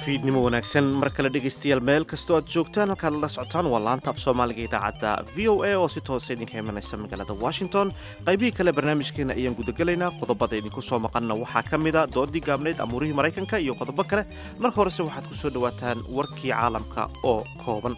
fiidnimo wanaagsan mar kale dhegaystayaal meel kastoo aad joogtaan halkaad la socotaan waa laanta af soomaaliga idaacadda v o a oo si toosa idinka imanaysa magaalada washington qaybihii kale barnaamijkeena ayaan gudagelaynaa qodobada idinku soo maqanna waxaa ka mida doodii gaabnayd amuurihii maraykanka iyo qodobo kale marka horese waxaad ku soo dhowaataan warkii caalamka oo kooban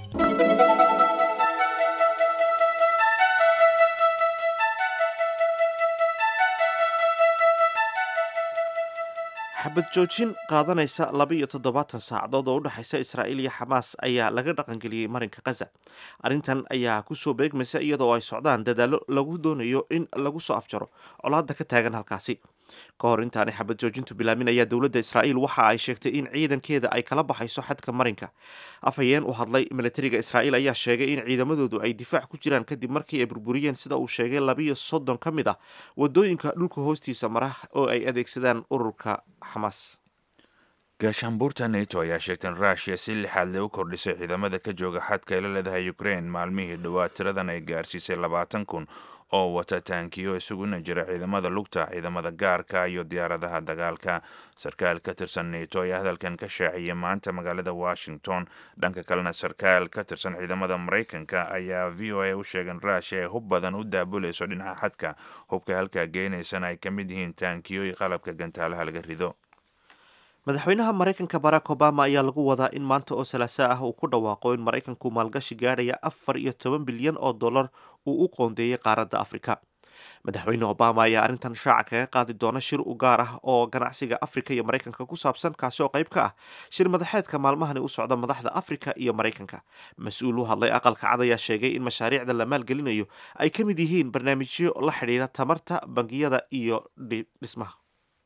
xabad joojin qaadanaysa laba iyo toddobaatan saacadood oo u dhexaysa israa'iil iyo xamaas ayaa laga dhaqangeliyey marinka khaza arrintan ayaa kusoo beegmaysa iyadoo ay socdaan dadaallo lagu doonayo in lagu soo afjaro colaadda ka taagan halkaasi ka hor intaanay xabad joojintu bilaabin ayaa dowladda israa'iil waxa ay sheegtay in ciidankeeda ay kala baxayso xadka marinka afhayeen u hadlay milatariga israa'iil ayaa sheegay in ciidamadoodu ay difaac ku jiraan kadib markii ay burburiyeen sida uu sheegay labiyo soddon ka mid ah wadooyinka dhulka hoostiisa mara oo ay adeegsadaan ururka xamaas gaashaanbuurta nato ayaa sheegtay in rushia si lixaad le u kordhisay ciidamada ka jooga xadka ay la leedahay ukraine maalmihii dhowaa tiradan ay gaarsiisay labaatan kun oo wata taankiyo isuguna jira ciidamada lugta ciidamada gaarka iyo diyaaradaha dagaalka sarkaal ka tirsan nato ayaa hadalkan ka shaaciyay maanta magaalada washington dhanka kalena sarkaal ka tirsan ciidamada maraykanka ayaa v o a u sheegay in rushia ay hub badan u daabulayso dhinaca xadka hubka halkaa geenaysana ay ka mid yihiin taankiyo iyo qalabka gantaalaha laga rido madaxweynaha maraykanka barack obama ayaa lagu wadaa in maanta oo salaaso ah uu ku dhawaaqo in maraykanku maalgashi gaadhaya afar iyo toban bilyan oo dollar uu u qoondeeyey qaaradda afrika madaxweyne obama ayaa arrintan shaaca kaga qaadi doona shir u gaar ah oo ganacsiga afrika iyo maraykanka ku saabsan kaasi oo qayb ka ah shir madaxeedka maalmahani u socda madaxda afrika iyo maraykanka mas-uul u hadlay aqalka cad ayaa sheegay in mashaariicda la maalgelinayo ay ka mid yihiin barnaamijyo la xidhiira tamarta bangiyada iyo dhismaha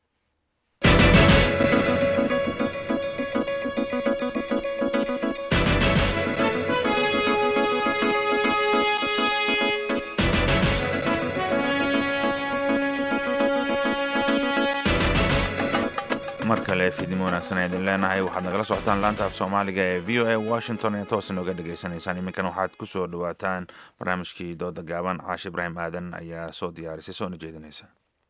mar kale fiidnimo wanaagsan a idin leenahay waxaad nagala socotaan laanta af soomaaliga ee v o a washington ee toos nooga dhegaysanaysaan iminkan waxaad ku soo dhawaataan barnaamijkii dooda gaaban caashi ibraahim aadan ayaa soo diyaarisay soona jeedinaysa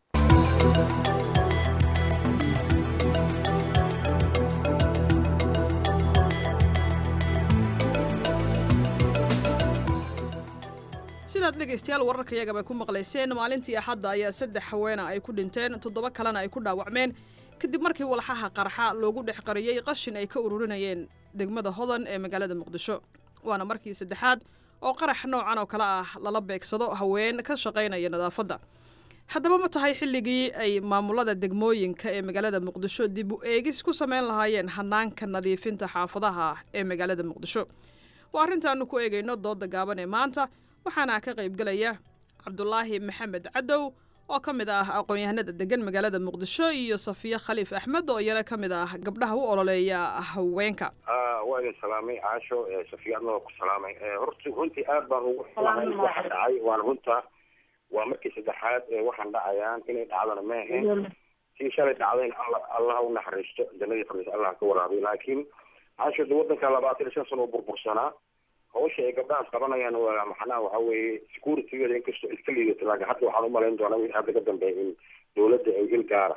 sidaad dhegaystayaal wararkayagaba ku maqlayseen maalintii axadda ayaa saddex haweena ay ku dhinteen toddoba kalena ay ku dhaawacmeen kadib markii walxaha qarxa loogu dhex qariyey qashin ay ka ururinayeen degmada hodan ee magaalada muqdisho waana markii saddexaad oo qarax noocan oo kale ah lala beegsado haween ka shaqaynaya nadaafadda haddaba ma tahay xilligii ay maamulada degmooyinka ee magaalada muqdisho dib u eegis ku samayn lahaayeen hanaanka nadiifinta xaafadaha ee magaalada muqdisho waa arrintaanu ku eegayno dooda gaaban ee maanta waxaana ka qaybgelaya cabdulaahi maxamed cadow oo ka mid ah aqoon-yahanada degan magaalada muqdisho iyo safiya khaliif axmed oo iyana ka mid ah gabdhaha u ololeeya haweenka waa idin salaamay caasho safiya adna waa ku salaamay horta runtii aad baan ugu xumahay waxa dhacay waana runta waa markii saddexaad ee waxaan dhacayaan inay dhacdana ma ahayn sii shalay dhacdayna alla allaha u naxariisto jannadii fardis allah ka waraabiy laakiin caasho de waddanka labaatan iyo shan sano oo burbursanaa hawsha ay gabdhahaas qabanayaan waa maxnaha waxa weeye securitygeeda inkastoo iska liidato laakiin hadda waxaan umalayn doonaa wixii hadda ka dambeeya in dawladda ay il gaara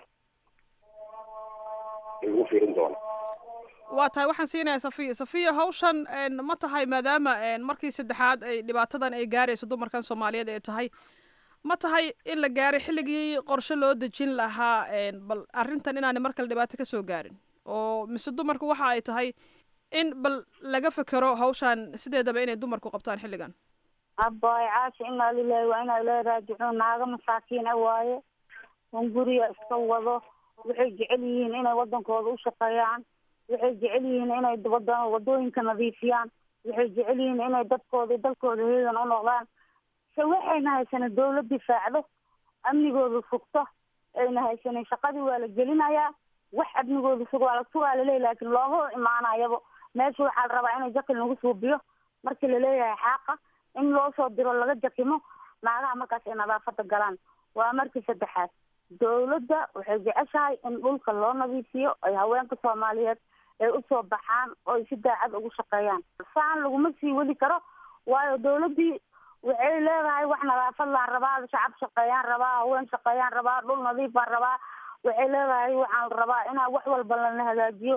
in lagu fiirin doono waa tahay waxaan siinayaa safiya safiya hawshan ma tahay maadaama markii saddexaad ay dhibaatadan ay gaarayso dumarkan soomaaliyeed ee tahay ma tahay in la gaaray xilligii qorshe loo dejin lahaa bal arrintan inaanay mar kale dhibaato ka soo gaarin oo mise dumarku waxa ay tahay in bal laga fekero hawshaan sideedaba inay dumarku qabtaan xilligan abbaay caasha inaa lilahi waa inaa ilaahi raajicuun naaga masaakiin a waaye un guriga iska wado waxay jecel yihiin inay waddankooda u shaqeeyaan waxay jecel yihiin inay wada wadooyinka nadiifiyaan waxay jecel yihiin inay dadkooda dalkooda heegan u noqdaan se waxayna haysanin dawlad difaacdo amnigooda sugto ayna haysanin shaqadii waa la gelinayaa wax amnigooda sug waa la sugaa laleeyahy laakiin looma imaanayaba meesha waxaa la rabaa inay jakin lagu suubiyo markii laleeyahay xaaqa in loo soo diro laga jakimo naagaha markaas ay nadaafada galaan waa markii saddexaad dawladda waxay jeceshahay in dhulka loo nadiifiyo ay haweenka soomaaliyeed ay usoo baxaan oo ay si daacad ugu shaqeeyaan saan laguma sii weli karo waayo dawladdii waxay leedahay wax nadaafad laan rabaa shacab shaqeeyaan rabaa haween shaqeeyaan rabaa dhul nadiif baan rabaa waxay leedahay waxaan rabaa inaa wax walba lana hagaajiyo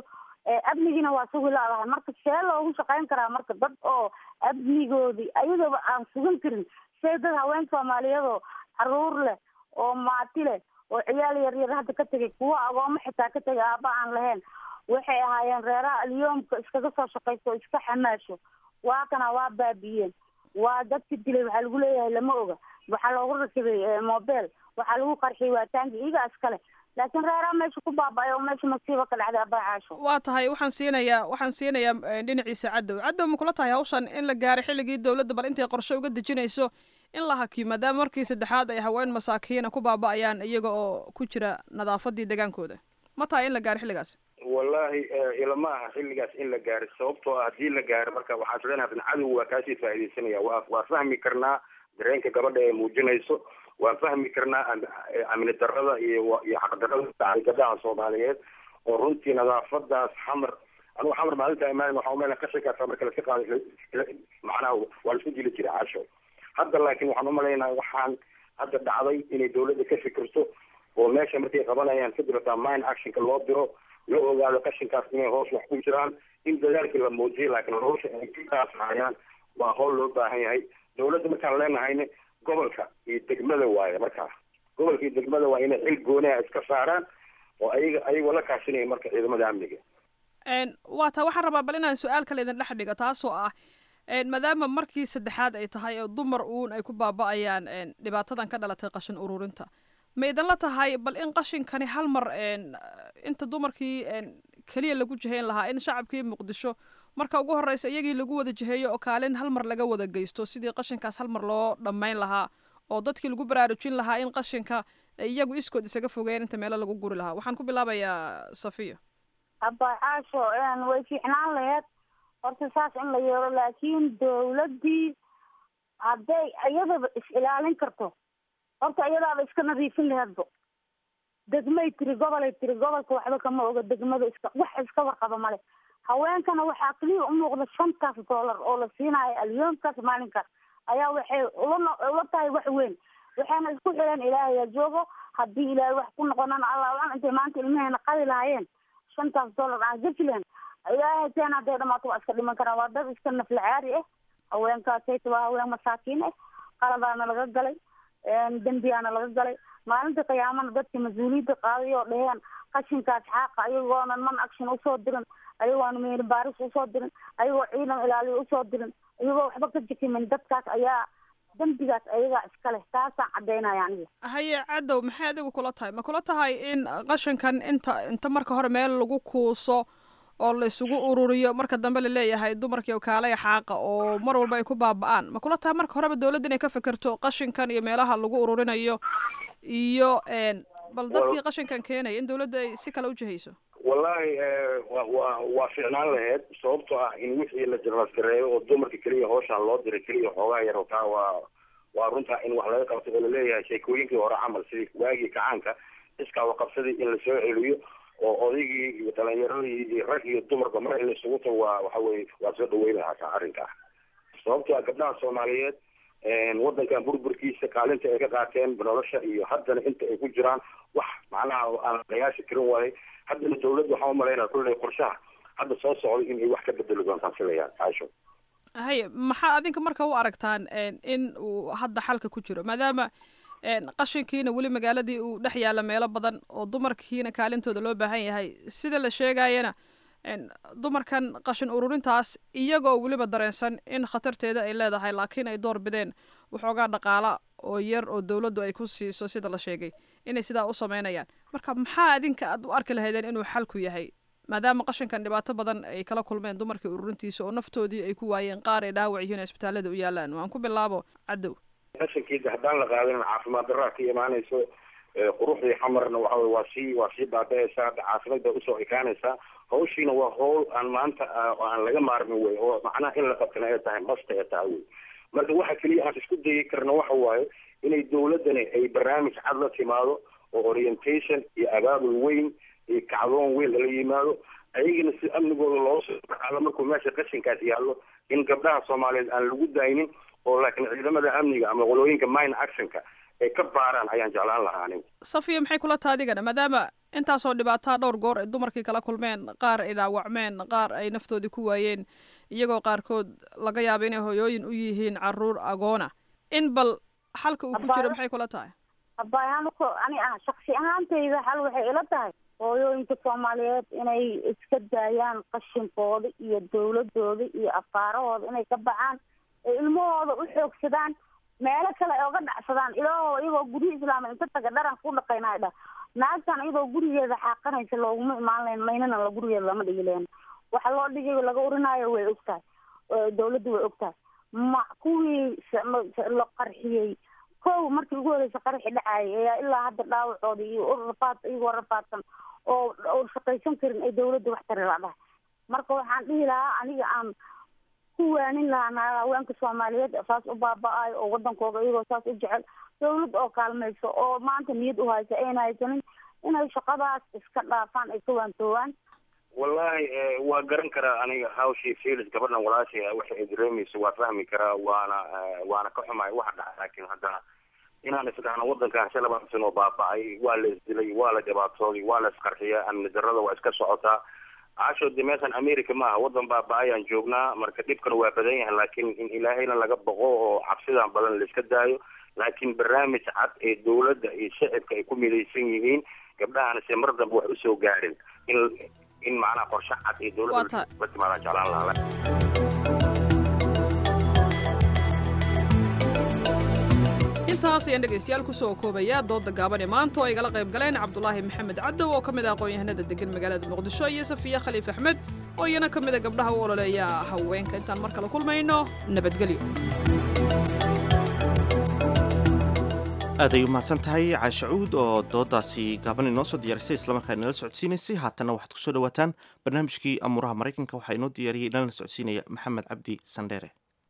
amnigiina waa sugi laadahay marka see loogu shaqayn karaa marka dad oo amnigoodii ayagaba aan sugan karin see dad haween soomaaliyeedoo caruur leh oo maati leh oo ciyaal yaryar hadda ka tegay kuwa agoomo xitaa ka tegay aaba aan lahayn waxay ahaayeen reeraha alyoomka iskaga soo shaqaysto oo iska xamaasho waa kana waa baabi'iyeen waa dadka dilay waxaa lagu leeyahay lama oga waxaa loogu rakibay mobel waxaa lagu qarxiyay waataanki iyagaa iskale laakiin reeraha meesha ku baaba'ay oo meesha masiiba ka dhacday abacaasho waa tahay waxaan siinayaa waxaan siinayaa dhinaciisa cadow cadow ma kula tahay hawshan in la gaaray xilligii dowladda bal intay qorshe uga dejinayso in la hakiyo maadaama markii saddexaad ay haween masaakiina ku baaba'ayaan iyaga oo ku jira nadaafadii degaankooda ma tahay in la gaaro xilligaas wallahi ilama aha xilligaas in la gaaro sababtoo ah haddii la gaaro marka waxaan islenahay bin cadow waa kaasii faaidaysanaya wa waa fahmi karnaa dareenka gabadha ee muujinayso waan fahmi karnaa amni darada iyo iyo xaqdarada gabdhaha soomaaliyeed oo runtii nadaafadaas xamar anugu xamar maalinta imaan waxaa umeyna qashinkaasa marka laska qaaday macnaha waa laisku dili jiray casho hadda laakiin waxaan umalaynaa waxaan hadda dhacday inay dawladda ka fikirto oo meesha markay qabanayaan kadib hataa mine actionka loo diro la ogaado qashinkaas inay hoos wax ku jiraan in dadaalkii la muujiyo laakiin hawsha ay kaas hayaan waa howl loo baahan yahay dawladda markaan leenahayna gobolka iyo degmada waaye markaa gobolka iyo degmada waa inay xil gooniha iska saaraan oo ayaga ayagoo la kaashanaya marka ciidamada amniga waa taa waxaan rabaa bal inaan su-aal kale idin dhex dhigo taasoo ah maadaama markii saddexaad ay tahay oo dumar uun ay ku baaba'ayaan dhibaatadan ka dhalatay qashin ururinta ma idinla tahay bal in qashinkani hal mar inta dumarkii keliya lagu jihayn lahaa in shacabkii muqdisho marka ugu horeysa iyagii lagu wada jiheeyo oo kaalin hal mar laga wada geysto sidii qashinkaas hal mar loo dhammayn lahaa oo dadkii lagu baraarujin lahaa in qashinka iyagu iskood isaga fogeen inta meelo lagu guri lahaa waxaan ku bilaabayaa safiya abacaasho way fiicnaan laheed horta saas in la yeelo laakiin dawladdii hadday iyadaba is ilaalin karto horta iyadaaba iska nadiifin laheedba degmay tiri gobolay tiri gobolka waxba kama oga degmada iska wax iska warqaba male haweenkana waxaa keliya u muuqda shantaas dollar oo la siinayo alyoomkaas maalinkaas ayaa waxay ula ula tahay wax weyn waxayna isku xireen ilaahayaa joogo haddii ilaahay wax ku noqonan allah intay maanta ilmaheena qadi lahaayeen shantaas dollar aan gafi lahayn ilaahay teen hadday dhamaato waa iska dhiman karaan waa dad iska naflacaari ah haweenkaasayta waa haween masaakiin ah qaladaana laga galay dembiyaana laga galay maalinta qiyaamana dadka mas-uuliyadda qaaday oo dheheen qashinkaas xaaqa ayagoonan man action usoo dirin ayagoona meel baaris usoo dirin ayagoo ciidan ilaaliya usoo dirin ayagoo waxba ka jikimin dadkaas ayaa dembigaas ayagaa iska leh taasaan caddaynaya aniga haye cadow maxay adigu kula tahay ma kula tahay in qashinkan inta inta marka hore meel lagu kuuso oo la isugu ururiyo marka dambe laleeyahay dumarkii kaalaya xaaqa oo mar walba ay ku baaba-aan ma kula tahay marka horeba dawladda inay ka fekerto qashinkan iyo meelaha lagu ururinayo iyo bal dadkii qashinkan keenaya in dawladda ay si kale u jihayso wallahi wa wa waa fiicnaan laheyd sababtoo ah in wixii la jarlaskareeyo oo dumarka keliya hooshaan loo diray keliya xoogaa yar taa waa waa runtaa in wax laga qabto oo laleeyahay sheekooyinkii hore camal sidii waagii kacaanka iskaa waqabsadii in lasoo celiyo oo odaygii iyo dhalinyaradii iyo rag iyo dumarba mar in laisugu tago waa waxa weye waa soo dhaweyn lahaa taa arrinkaa sababtoo ah gabdhaha soomaaliyeed waddankan burburkiisa kaalinta ay ka qaateen nolosha iyo haddana inta ay ku jiraan wax macnaha aan qiyaasi karin waaye haddana dawladda waxaan umalaynaa kulley qorshaha hadda soo socday in ay wax ka bedeli doontaan filayaan caasho haye maxaa adinka marka u aragtaan in uu hadda xalka ku jiro maadaama qashinkiina weli magaaladii uu dhex yaalla meelo badan oo dumarkiina kaalintooda loo baahan yahay sida la sheegayana dumarkan qashin ururintaas iyagoo weliba dareensan in khatarteeda ay leedahay laakiin ay door bideen waxoogaa dhaqaala oo yar oo dawladdu ay ku siiso sida la sheegay inay sidaa u sameynayaan marka maxaa adinka aad u arki lahaydeen inuu xalku yahay maadaama qashinkan dhibaato badan ay kala kulmeen dumarkii ururintiisa oo naftoodii ay ku waayeen qaar ay dhaawac yihiin isbitaalada u yaalaan waan ku bilaabo cadow qashinkiisa haddaan la qaadin caafimaad daraa ka imaanayso quruxdii xamarna waxa waa sii waa sii baaba-aysaa caasimada usoo ekaanaysaa hawshiina waa hawl aan maanta aan laga maarmin wey oo macnaha in la qabtana ay tahay masta ee tahay wey marka waxa keliya aan isku dayi karna waxa waaye inay dawladdani ay barnaamij cad la timaado oo orientation iyo abaabul weyn iyo kacdoon weyn lala yimaado ayagana si amnigooda loo soo baxaalo markuu meesha qashinkaas yaallo in gabdhaha soomaaliyeed aan lagu daynin oo laakiin ciidamada amniga ama qolooyinka mine actionka ay ka baaraan ayaan jeclaan lahaa aniga safiya maxay kula taha adigana maadaama intaasoo dhibaataa dhowr goor ay dumarkii kala kulmeen qaar ay dhaawacmeen qaar ay naftoodii ku waayeen iyagoo qaarkood laga yaaba inay hoyooyin u yihiin caruur agoona in bal xalka uu ku jiro maxay kula tahay abayaanko ani ah shaksi ahaantayda xal waxay ila tahay hooyooyinka soomaaliyeed inay iska daayaan qashinkooda iyo dawladooda iyo afaarahooda inay ka baxaan ee ilmahooda u xoogsadaan meelo kale ay oga dhacsadaan ilaahoo iyagoo guryo islaama inta taga dharan ku dhaqaynaa dhah naagtan iyadoo gurigeeda xaaqanaysa looguma imaan layn maynana la gurigeeda lama dhigi leen waxa loo dhigay laga urinaayo way ogtahay dawladda way ogtahay ma kuwii la qarxiyey kow markii ugu horeysa qaraxi dhacayay ayaa ilaa hadda dhaawacooda iyo rafaad iyagoo rafaadsan oo oo shaqaysan karin ay dawladda wax tari ladahay marka waxaan dhihi lahaa aniga aan ku waanin lahaa naag haweenka soomaaliyeed saas u baaba-ayo oo wadankooda iyagoo saas u jecel dawlad oo kaalmayso oo maanta niyad u haysa ayna haysanin inay shaqadaas iska dhaafaan ay ka waantoowaan wallahi waa garan karaa aniga hawshii felix gabadhan walaashay waxa ay dareemayso waa fahmi karaa waana waana ka xumahay waxa dhaca laakiin haddana inaan isdhahno wadankan shan labaatan sano baaba-ay waa la isdilay waa la dhibaatooday waa la isqarxiyaa amni darrada waa iska socotaa casho de meeshan america maaha wadan baaba-ayaan joognaa marka dhibkana waa badan yahay laakiin in ilaahayna laga boqo oo cabsidan badan laiska daayo laakiin barnaamij cad ee dawladda iyo shacibka ay ku midaysan yihiin gabdhahana se mar dambe wax usoo gaadhin in in macnaha qorshe cad ee dawladda la timaadaan jeclaan lahaa intaas ayaan dhegaystayaal kusoo koobaya dooda gaaban ee maanta oo ay gala qayb galeen cabdulaahi maxamed cadow oo ka mid ah aqoon-yahanada degan magaalada muqdisho iyo safiya khaliif axmed oo iyana ka mida gabdhaha u ololeeya haweenka intaan mar kale kulmayno nabadgelyo aad ay u mahadsan tahay caashacuud oo doodaasi gaaban inoo soo diyaarisay islamarkaa inala socodsiinaysay haatanna waxaad kusoo dhawaataan barnaamijkii amuuraha maraykanka waxaa inoo diyaariyey inalana socodsiinaya maxamed cabdi sandheere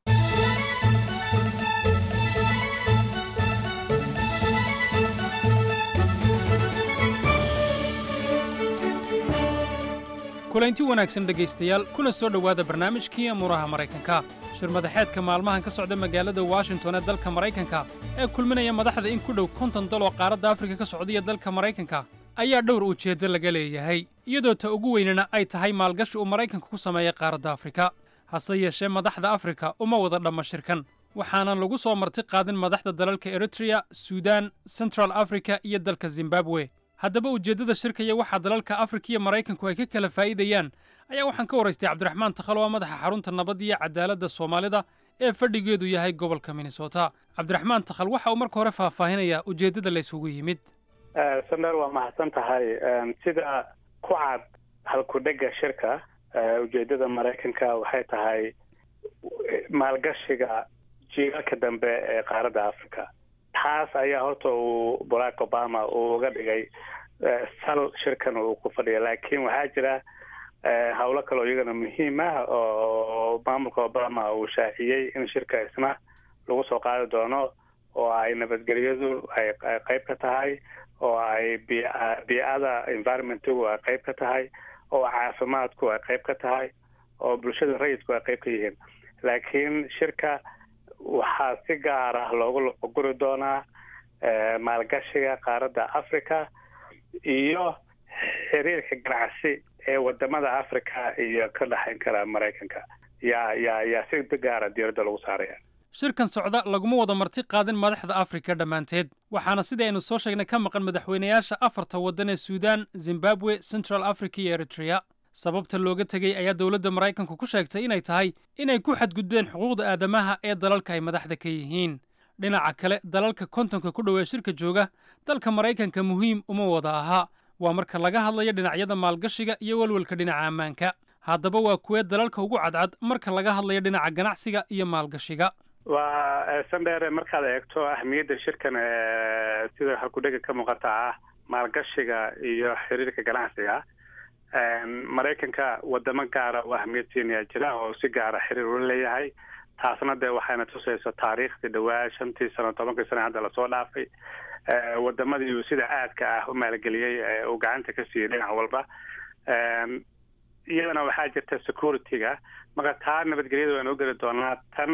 kulanti wanaagsan dhegaystayaal kuna soo dhowaada barnaamijkii amuuraha maraykanka shirmadaxeedka maalmahan ka socda magaalada washington ee dalka maraykanka ee kulminaya madaxda in ku dhow konton dal oo qaaradda afrika ka socdaiyo dalka maraykanka ayaa dhowr ujeeddo laga leeyahay iyadoo ta ugu weynana ay tahay maalgashi uu maraykanka ku sameeya qaaradda afrika hase yeeshee madaxda afrika uma wada dhamma shirkan waxaanan lagu soo marti qaadin madaxda dalalka eritreya suudaan central africa iyo dalka zimbabwe haddaba ujeeddada shirkaya waxaa dalalka afrika iyo maraykanku ay ka kala faa'iidayaan ayaa waxaan ka waraystay cabdiraxmaan takhal oo madaxa xarunta nabadda iyo cadaaladda soomaalida ee fadhigeedu yahay gobolka minnesota cabdiraxmaan takhal waxa uu marka hore faahfaahinayaa ujeeddada la isugu yimid sander waa mahadsan tahay sida ku cad halkudhega shirka ujeeddada maraykanka waxay tahay maalgashiga jiilalka dambe ee qaaradda africa taas ayaa horta uu barack obama uu uga dhigay sal shirkan uu ku fadhiya laakiin waxaa jira howlo kale oo iyagana muhiim ah oo maamulka obama uu shaaciyey in shirka isna lagu soo qaadi doono oo ay nabadgelyadu ay qayb ka tahay oo ay bii-ada environmentigu ay qayb ka tahay oo caafimaadku ay qayb ka tahay oo bulshada rayidku ay qayb ka yihiin laakiin shirka waxaa si gaar ah loogu guri doonaa maalgashiga qaaradda africa iyo xiriirka ganacsi ee wadamada africa iyo ka dhexayn kara maraykanka yaa yaa yaa si gaara diyaaradda lagu saaraya shirkan socda laguma wada marti qaadin madaxda afrika dhammaanteed waxaana sidii aynu soo sheegnay ka maqan madaxweynayaasha afarta waddan ee suudaan zimbabwe central africa iyo eritrea sababta looga tegey ayaa dowladda maraykanku ku sheegtay inay tahay inay ku xadgudbeen xuquuqda aadamaha ee dalalka ay madaxda ka yihiin dhinaca kale dalalka kontonka ku dhow ee shirka jooga dalka maraykanka muhiim uma wada aha waa marka laga hadlayo dhinacyada maalgashiga iyo welwelka dhinaca ammaanka haddaba waa kuwee dalalka ugu cadcad marka laga hadlayo dhinaca ganacsiga iyo maalgashiga waa sandheere markaad eegto ahmiyadda shirkan sida halkudhega ka muuqata ah maalgashiga iyo xiriirka ganacsiga maraykanka wadamo gaara oo ahmiyad siinaya jira oo si gaara xiriir ula leeyahay taasna dee waxayna tusayso taariikhdii dhawaa shantii sano tobankii sano hadda lasoo dhaafay wadamadii uu sida aadka ah u maalgeliyey uu gacanta ka siiyey dhinac walba iyadana waxaa jirta security-ga marka taa nabadgelyada waan u geli doonaa tan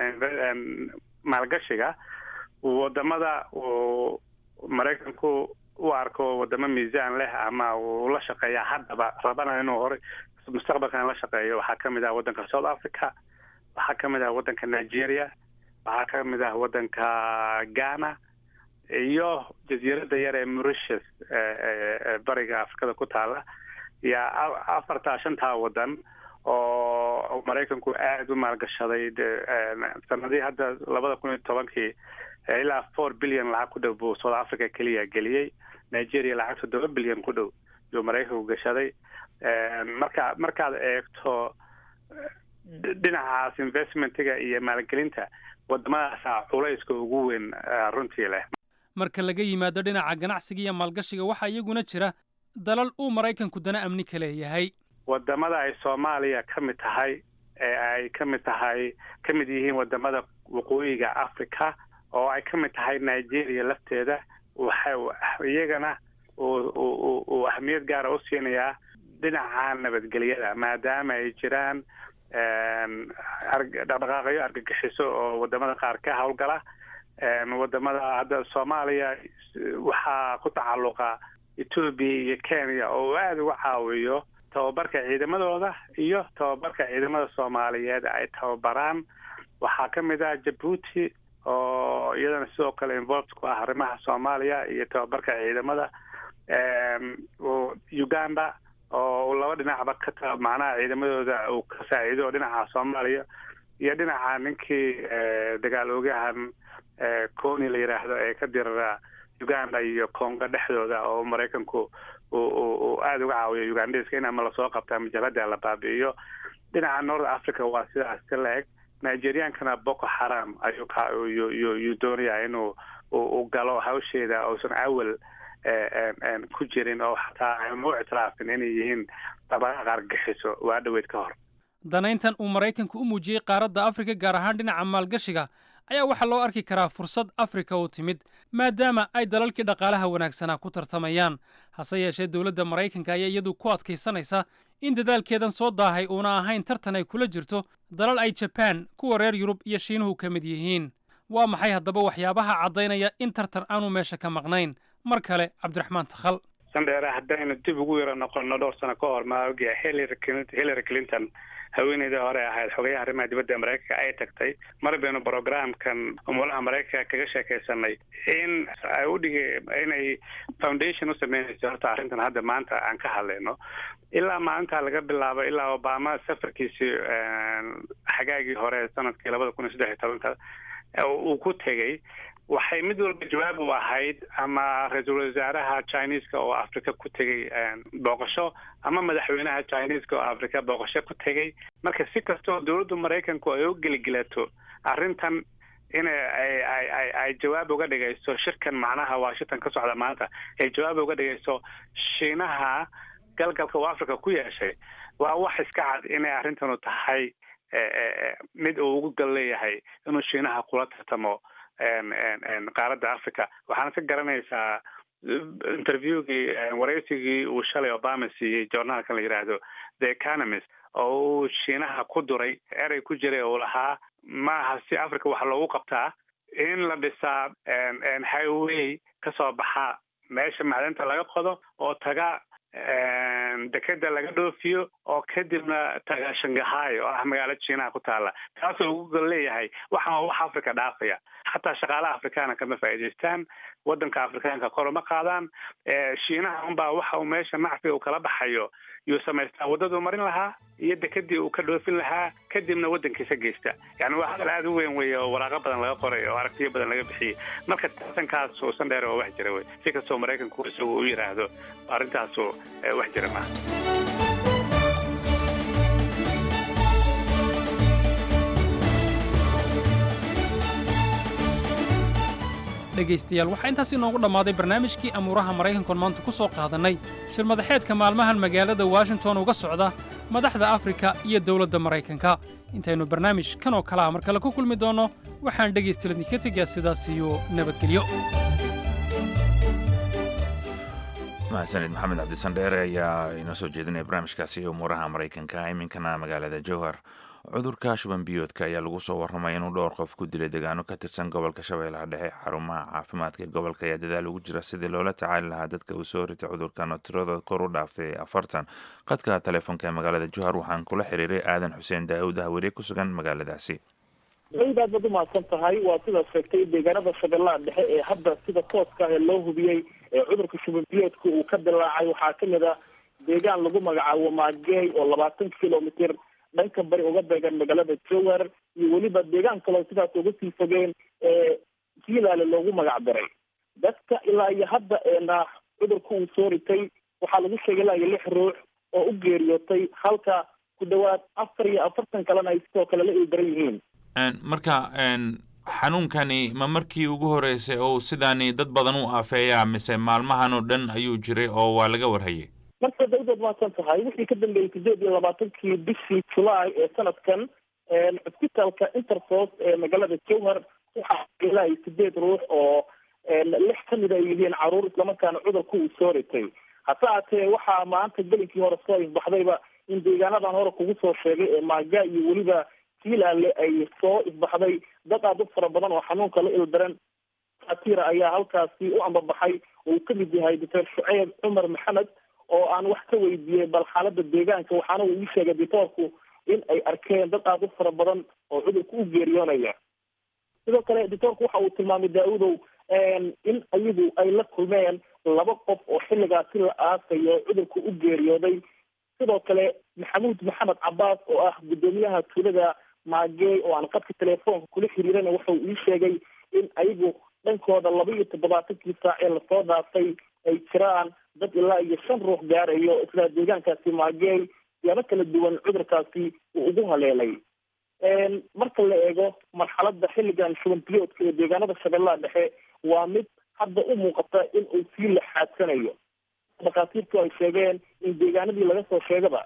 maalgashiga wadamada uu maraykanku u arko wadamo miisaan leh ama uu la shaqeeya haddaba rabana inuu hore mustaqbalkan la shaqeeyo waxaa ka mid ah waddanka south africa waxaa ka mid ah waddanka nigeria waxaa ka mid ah waddanka ghana iyo jasiiradda yar ee mauritius bariga afrikada ku taala iyo afartaa shantaa waddan oo maraykanku aada u maalgashaday sanadihii hadda labada kun iyo tobankii ilaa four billion lacag ku dhow buu south africa keliya geliyey nigeria lacag toddoba bilyan ku dhow yuu maraykanku gashaday marka markaad eegto dhinacaas investmentiga iyo maalgelinta wadamadaasa culayska ugu weyn runtii leh marka laga yimaado dhinaca ganacsiga iyo maalgashiga waxaa iyaguna jira dalal uu maraykanku dana amni ka leeyahay wadamada ay soomaaliya ka mid tahay ee ay ka mid tahay ka mid yihiin wadamada waqooyiga africa oo ay ka mid tahay nigeria lafteeda waxa iyagana uu ahmiyad gaara u siinayaa dhinaca nabadgelyada maadaama ay jiraan dhaqdhaqaaqyo argagixiso oo wadamada qaar ka howlgala wadamada hadda soomaaliya waxaa ku tacalluqa etoobiya iyo kenya oo aada uga caawiyo tababarka ciidamadooda iyo tababarka ciidamada soomaaliyeed ay tababaraan waxaa ka mid ah jabuuti oo iyadana sidoo kale involved ku ah arrimaha soomaaliya iyo tababarka ciidamada uganda oo laba dhinacba ka macnaha ciidamadooda uu ka saaciido dhinaca soomaaliya iyo dhinaca ninkii dagaal oogahan coni la yidhaahdo ee ka dirara uganda iyo congo dhexdooda oo maraykanku uu aada uga caawiyo ugandeska in ama lasoo qabta ama jabhada la baabi'iyo dhinaca north africa waa sidaas ka la-eg nigeriankana boko haram ayuu yuu doonaya inuu u galo hawsheeda uusan awal ku jirin oo xataa aanu u ictiraafin inay yihiin dabaqaaq argaxiso waa dhaweyd ka hor danayntan uu maraykanku u muujiyey qaaradda afrika gaar ahaan dhinaca maalgashiga ayaa waxaa loo arki karaa fursad afrika u timid maadaama ay dalalkii dhaqaalaha wanaagsanaa ku tartamayaan hase yeeshee dowladda maraykanka ayaa iyadu ku adkaysanaysa in dadaalkeedan soo daahay uuna ahayn tartan ay kula jirto dalal ay jabaan kuwa reer yurub iyo shiinuhu ka mid yihiin waa maxay haddaba waxyaabaha caddaynaya in tartan aanu meesha ka maqnayn mar kale cabdiraxmaan takhal sandheere haddaynu dib ugu yaro noqono dhowr sano ka hor maogia hillary clinton haweeneydii hore ahayd xogayaha arrimaha dibadda ee maraykanka ay tagtay mar baynu brogramkan umulaha maraykanka kaga sheekaysanay in ay udhigi inay foundation u sameynayso horta arrintan hadda maanta aan ka hadlayno ilaa maalintaa laga bilaabo ilaa obama safarkiisii xagaagii hore sanadkii labada kun iyo saddex iyo tobanka uu ku tegey waxay mid walba jawaab u ahayd ama ra-iisul wasaaraha chineska oo africa ku tegey booqasho ama madaxweynaha chineska oo africa booqasho ku tegey marka si kastoo dowladda maraykanku ay u geligelato arrintan in ay ay ay jawaab uga dhigayso shirkan macnaha washington ka socda maanta ay jawaab uga dhigayso shiinaha galgalka uu africa ku yeeshay waa wax iska cad inay arrintanu tahay mid uu ugu gal leeyahay inuu shiinaha kula tartamo qaaradda africa waxaana ka garanaysaa interviewgii waraysigii uu shalay obama siiyey journaalkan la yidhaahdo the economist oo uu shiinaha ku duray erey ku jiray uu lahaa maaha si africa waxa loogu qabtaa in la dhisaa highway kasoo baxa meesha macdanta laga qodo oo taga dekeda laga dhoofiyo oo kadibna taga shangahay oo ah magaalo jiinaha ku taala taasoo ugu gol leeyahay waxaan wax africa dhaafaya xataa shaqaalaha afrikaana kama faa'iidaystaan wadanka afrikaanka kor uma qaadaan shiinaha unbaa waxa uu meesha nacfiga uu kala baxayo yuu samaystaa waddaduu marin lahaa iyo dekedii uu ka dhoofin lahaa kadibna waddankiisa geysta yani waa hadal aada u weyn weeye oo waraaqo badan laga qoray oo aragtiyo badan laga bixiyey marka tartankaas uusan dheer oo wax jira wey si kastoo maraykanku isagu u yidhaahdo arrintaasu wax jira maaha dhegaystayaal waxaa intaas inoogu dhammaaday barnaamijkii amuuraha maraykankoon maanta ku soo qaadannay shirmadaxeedka maalmahan magaalada washington uga socda madaxda afrika iyo dowladda maraykanka intaynu barnaamij kan oo kale ah mar kale ku kulmi doonno waxaan dhegaystaladni ka tegaa sidaas iyo nabadgelyo mahadsanid maxamed cabdisandheere ayaa inoo soo jeedinaya barnaamijkaasi umuuraha maraykanka iminkana magaalada jowhar cudurka shuban biyoodka ayaa lagu soo warramay inuu dhowr qof ku dilay deegaano ka tirsan gobolka shabeellaha dhexe xarumaha caafimaadka ee gobolka ayaa dadaal ugu jira sidii loola tacaali lahaa dadka uu soo ritay cudurkan oo tiradooda kor u dhaaftay afartan qadka telefoonka ee magaalada jowhar waxaan kula xiriiray aadan xuseen daa'uud ah weriye ku sugan magaaladaasi aad baad umahadsan tahay waa sidaad sheegtay deegaanada shabeellaha dhexe ee hadda sida tooska ah ee loo hubiyey ee cudurka shubanbiyoodka uu ka dilaacay waxaa kamid a deegaan lagu magacaabo maageey oo labaatan kilomitr dhanka bari uga beegan magaalada jowhar iyo weliba deegaan kaleo sidaas uga sii fogeen ee jiilaale loogu magac daray dadka ilaa iyo hadda eena cudurka uu soo ritay waxaa lagu sheegay ilaa iyo lix ruux oo u geeriyootay halka ku dhawaad afar iyo afartan kalena ay sidoo kale la ildaran yihiin marka xanuunkani ma markii ugu horeysay oo sidaani dad badan u afeeyaa mise maalmahan oo dhan ayuu jiray oo waa laga warhayay marka dawdaad mahadsan tahay wixii ka dambeeyey sideed iyo labaatankii bishii julaay ee sanadkan cusbitaalka interfos ee magaalada jowhar waxaa ilaa iyo sideed ruux oo lix kamid ay yihiin caruur islamarkaana cudurka uu soo ritay hase haatee waxaa maanta gelinkii hore soo ifbaxdayba in deegaanadan hore kugu soo sheegay ee maaga iyo weliba jiilaale ay soo ifbaxday dad aada u fara badan oo xanuunka la ildaran satira ayaa halkaasi u ambabaxay oo uu kamid yahay doctor shuceyb cumar maxamed oo aan wax ka weydiiyey bal xaalada deegaanka waxaana uu ii sheegay ditoorku in ay arkeen dad aada u fara badan oo cudurka u geeriyoonaya sidoo kale ditoorku waxa uu tilmaamay daa-udow in ayagu ay la kulmeen laba qof oo xilligaasi la aasayo cudurka u geeriyooday sidoo kale maxamuud maxamed cabaas oo ah guddoomiyaha tuulada maagey oo aan qadka telefoonka kula xiriirana waxa uu ii sheegay in ayagu dhankooda laba iyo toddobaatankii saac ee lasoo dhaafay ay jiraan dad ilaa iyo shan ruux gaarayo isla deegaankaasi maagey siyaabo kala duwan cudurkaasi uu ugu haleelay marka la eego marxalada xilligan shuban biyoodka ee deegaanada shabeellaha dhexe waa mid hadda u muuqata in uu sii laxaadsanayo dhakhaatiirtu ay sheegeen in deegaanadii laga soo sheegaba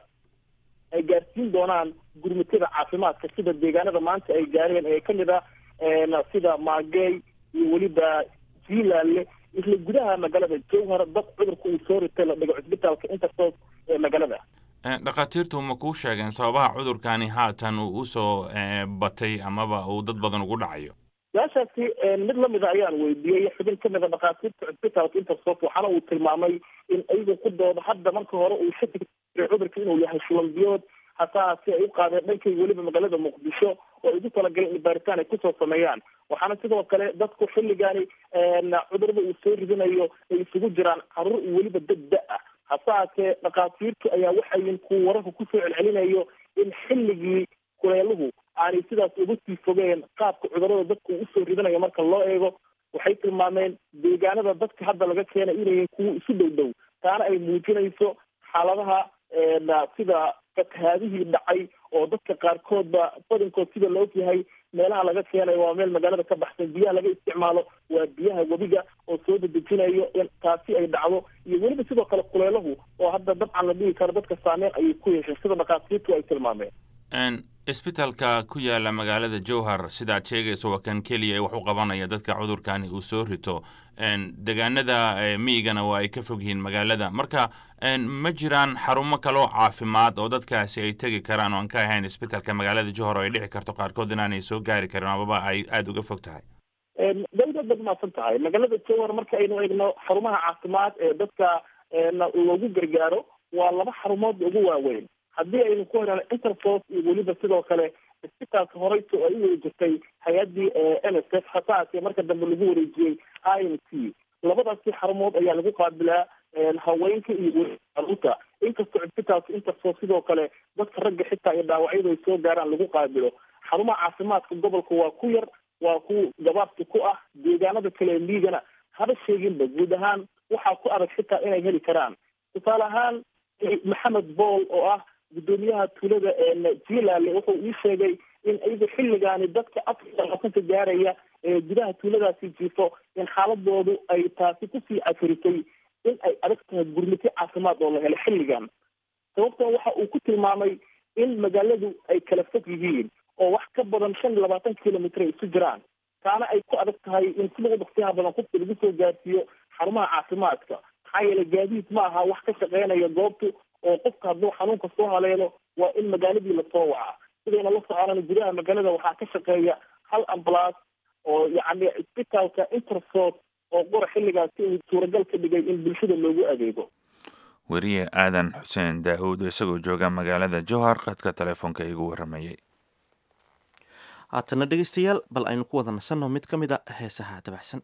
ay gaarsiin doonaan gurmitada caafimaadka sida deegaanada maanta ay gaareen ee kamid ah sida maagey iyo weliba jiilaale isla gudaha magaalada jowhar dad cudurka uu soo ritay la dhigo cusbitaalka intersos ee magaalada dhakhaatiirtu ma kuu sheegeen sababaha cudurkani haatan uu usoo batay amaba uu dad badan ugu dhacayo su-aashaasi mid lamida ayaan weydiiyey xubin kamid a dhakhaatiirta cusbitaalka intersos waxaana uu tilmaamay in ayagu ku dooda hadda marka hore uu shaki cudurka inuu yahay shulanbiyood hasaase ay u qaadeen dhankay weliba magaalada muqdisho oo ay ugu talagaleen in baaritaan ay kusoo sameeyaan waxaana sidoo kale dadku xilligaani cudurada uu soo ridinayo ay isugu jiraan caruur iyo weliba dad da ah hase haatee dhakhaatiirtu ayaa waxayin kuwa wararka kusoo celcelinayo in xilligii kuleeluhu aanay sidaas uga sii fogeen qaabka cudurada dadku usoo ridinayo marka loo eego waxay tilmaameen deegaanada dadka hadda laga keenay inayiin kuwa isu dhow dhow taana ay muujinayso xaaladaha sida fatahaadihii dhacay oo dadka qaarkoodba badankood sida la og yahay meelaha laga keenayo waa meel magaalada ka baxsan biyaha laga isticmaalo waa biyaha webiga oo soo dedejinayo in taasi ay dhacdo iyo weliba sidoo kale kuleelahu oo hadda dabcan la dhihi karo dadka saameyn ayay ku yeesheen sida dhakhaatiirtu ay tilmaameen isbitaalka ku yaala magaalada jowhar sidaad sheegayso waa kan keliya ee wax u qabanaya dadka cudurkani uu soo rito deegaanada miyigana waa ay ka fog yihiin magaalada marka ma jiraan xarumo kaloo caafimaad oo dadkaasi ay tegi karaan oo aan ka ahayn isbitaalka magaalada jowhar oo ay dhici karto qaarkood inaanay soo gaari karin amaba ay aada uga fog tahay dawlad bad maadsan tahay magaalada jowhar marka aynu eegno xarumaha caafimaad ee dadka loogu gargaaro waa laba xarumood ugu waaweyn haddii aynu ku helaan interfos iyo weliba sidoo kale isbitaalka horeyso ay u weri jirtay hay-addii n s f hasaase marka dambe lagu wareejiyey i m t labadaasi xarumood ayaa lagu qaabilaa haweenka iyo weli caruurta inkastoo cisbitaalka interfos sidoo kale dadka ragga xitaa iyo dhaawacyadu ay soo gaaraan lagu qaabilo xarumaha caafimaadka gobolka waa ku yar waa ku gabaabsi ku ah deegaanada kale liigana haba sheeginba guud ahaan waxaa ku adag xitaa inay heli karaan tusaale ahaan maxamed bool oo ah guddoomiyaha tuulada jiilaale wuxuu ii sheegay in iyagu xilligaani dadka afar labaatanka gaaraya ee gudaha tuuladaasi jiifo in xaaladoodu ay taasi kusii cafiritay in ay adag tahay gurmito caafimaad oo la helo xilligan sababtan waxa uu ku tilmaamay in magaaladu ay kala fog yihiin oo wax ka badan shan iyo labaatan kilomitr ay isu jiraan taana ay ku adag tahay in si lagu dhaqsiyaha badan qofka lagu soo gaarsiiyo xarumaha caafimaadka maxaa yeelay gaadiid ma aha wax ka shaqeynaya goobtu oo qofka hadduu xanuunka soo haleelo waa in magaaladii lasoo wacaa sidayna la soconana gudaha magaalada waxaa ka shaqeeya hal ambulance oo yacni isbitaalka intersos oo qora xilligaasi uu suuragal ka dhigay in bulshada loogu adeego weriye aadan xuseen daawuud isagoo jooga magaalada jowhar qadka telefoonka igu waramayay haatana dhegeystayaal bal aynu ku wada nasanno mid ka mid a heesaha dabacsan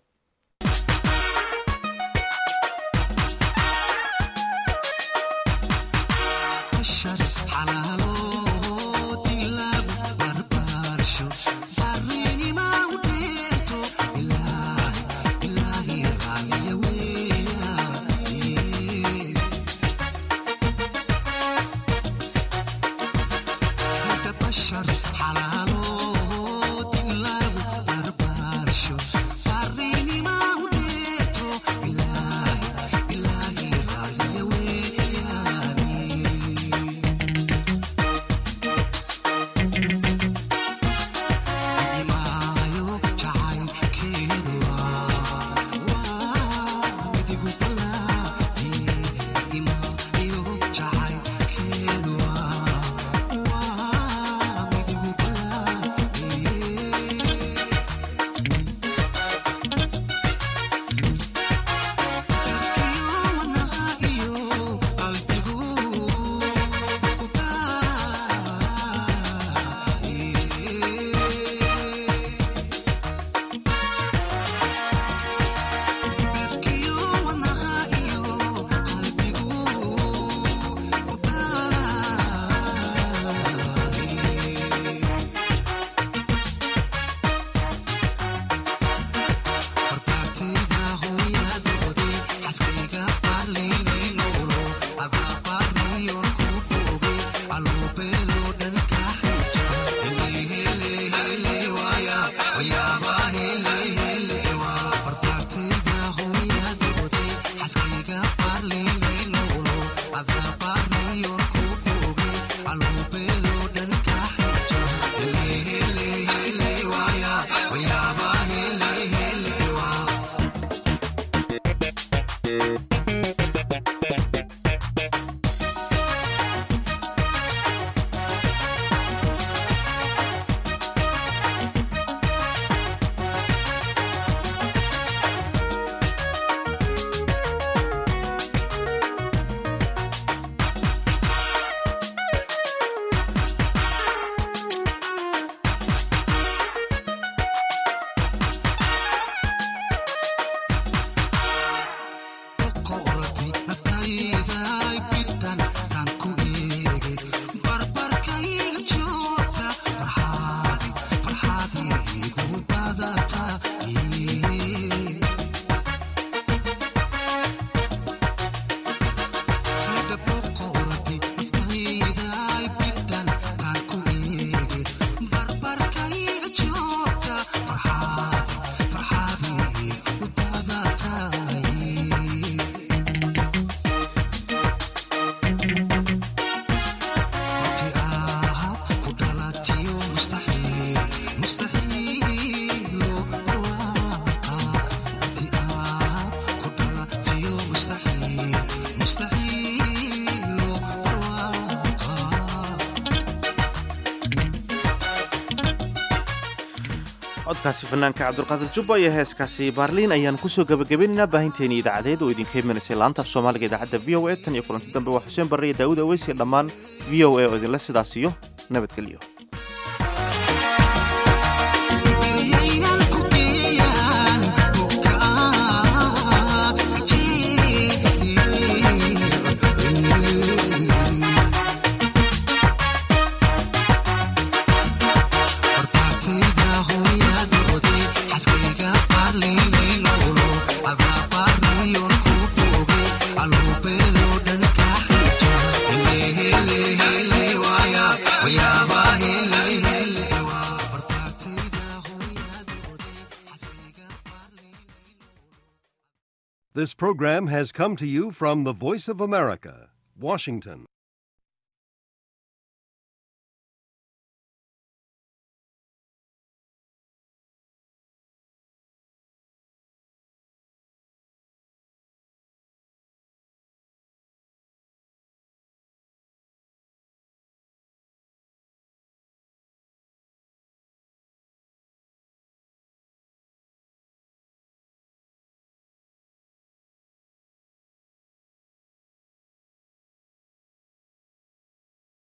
codkaasi fanaanka cabdulqaadir jubba iyo heeskaasi baarliin ayaan kusoo gabagabaynaynaa baahinteeni idaacadeed oo idinka imanaysay laanta af soomaaliga idaacadda v o e tan iyo kulanti dambe waa xuseen barre iyo daawud aweys iyo dhammaan v o e oo idinla sidaas iyo nabadgelyo This program has come to you from the Voice of America, Washington.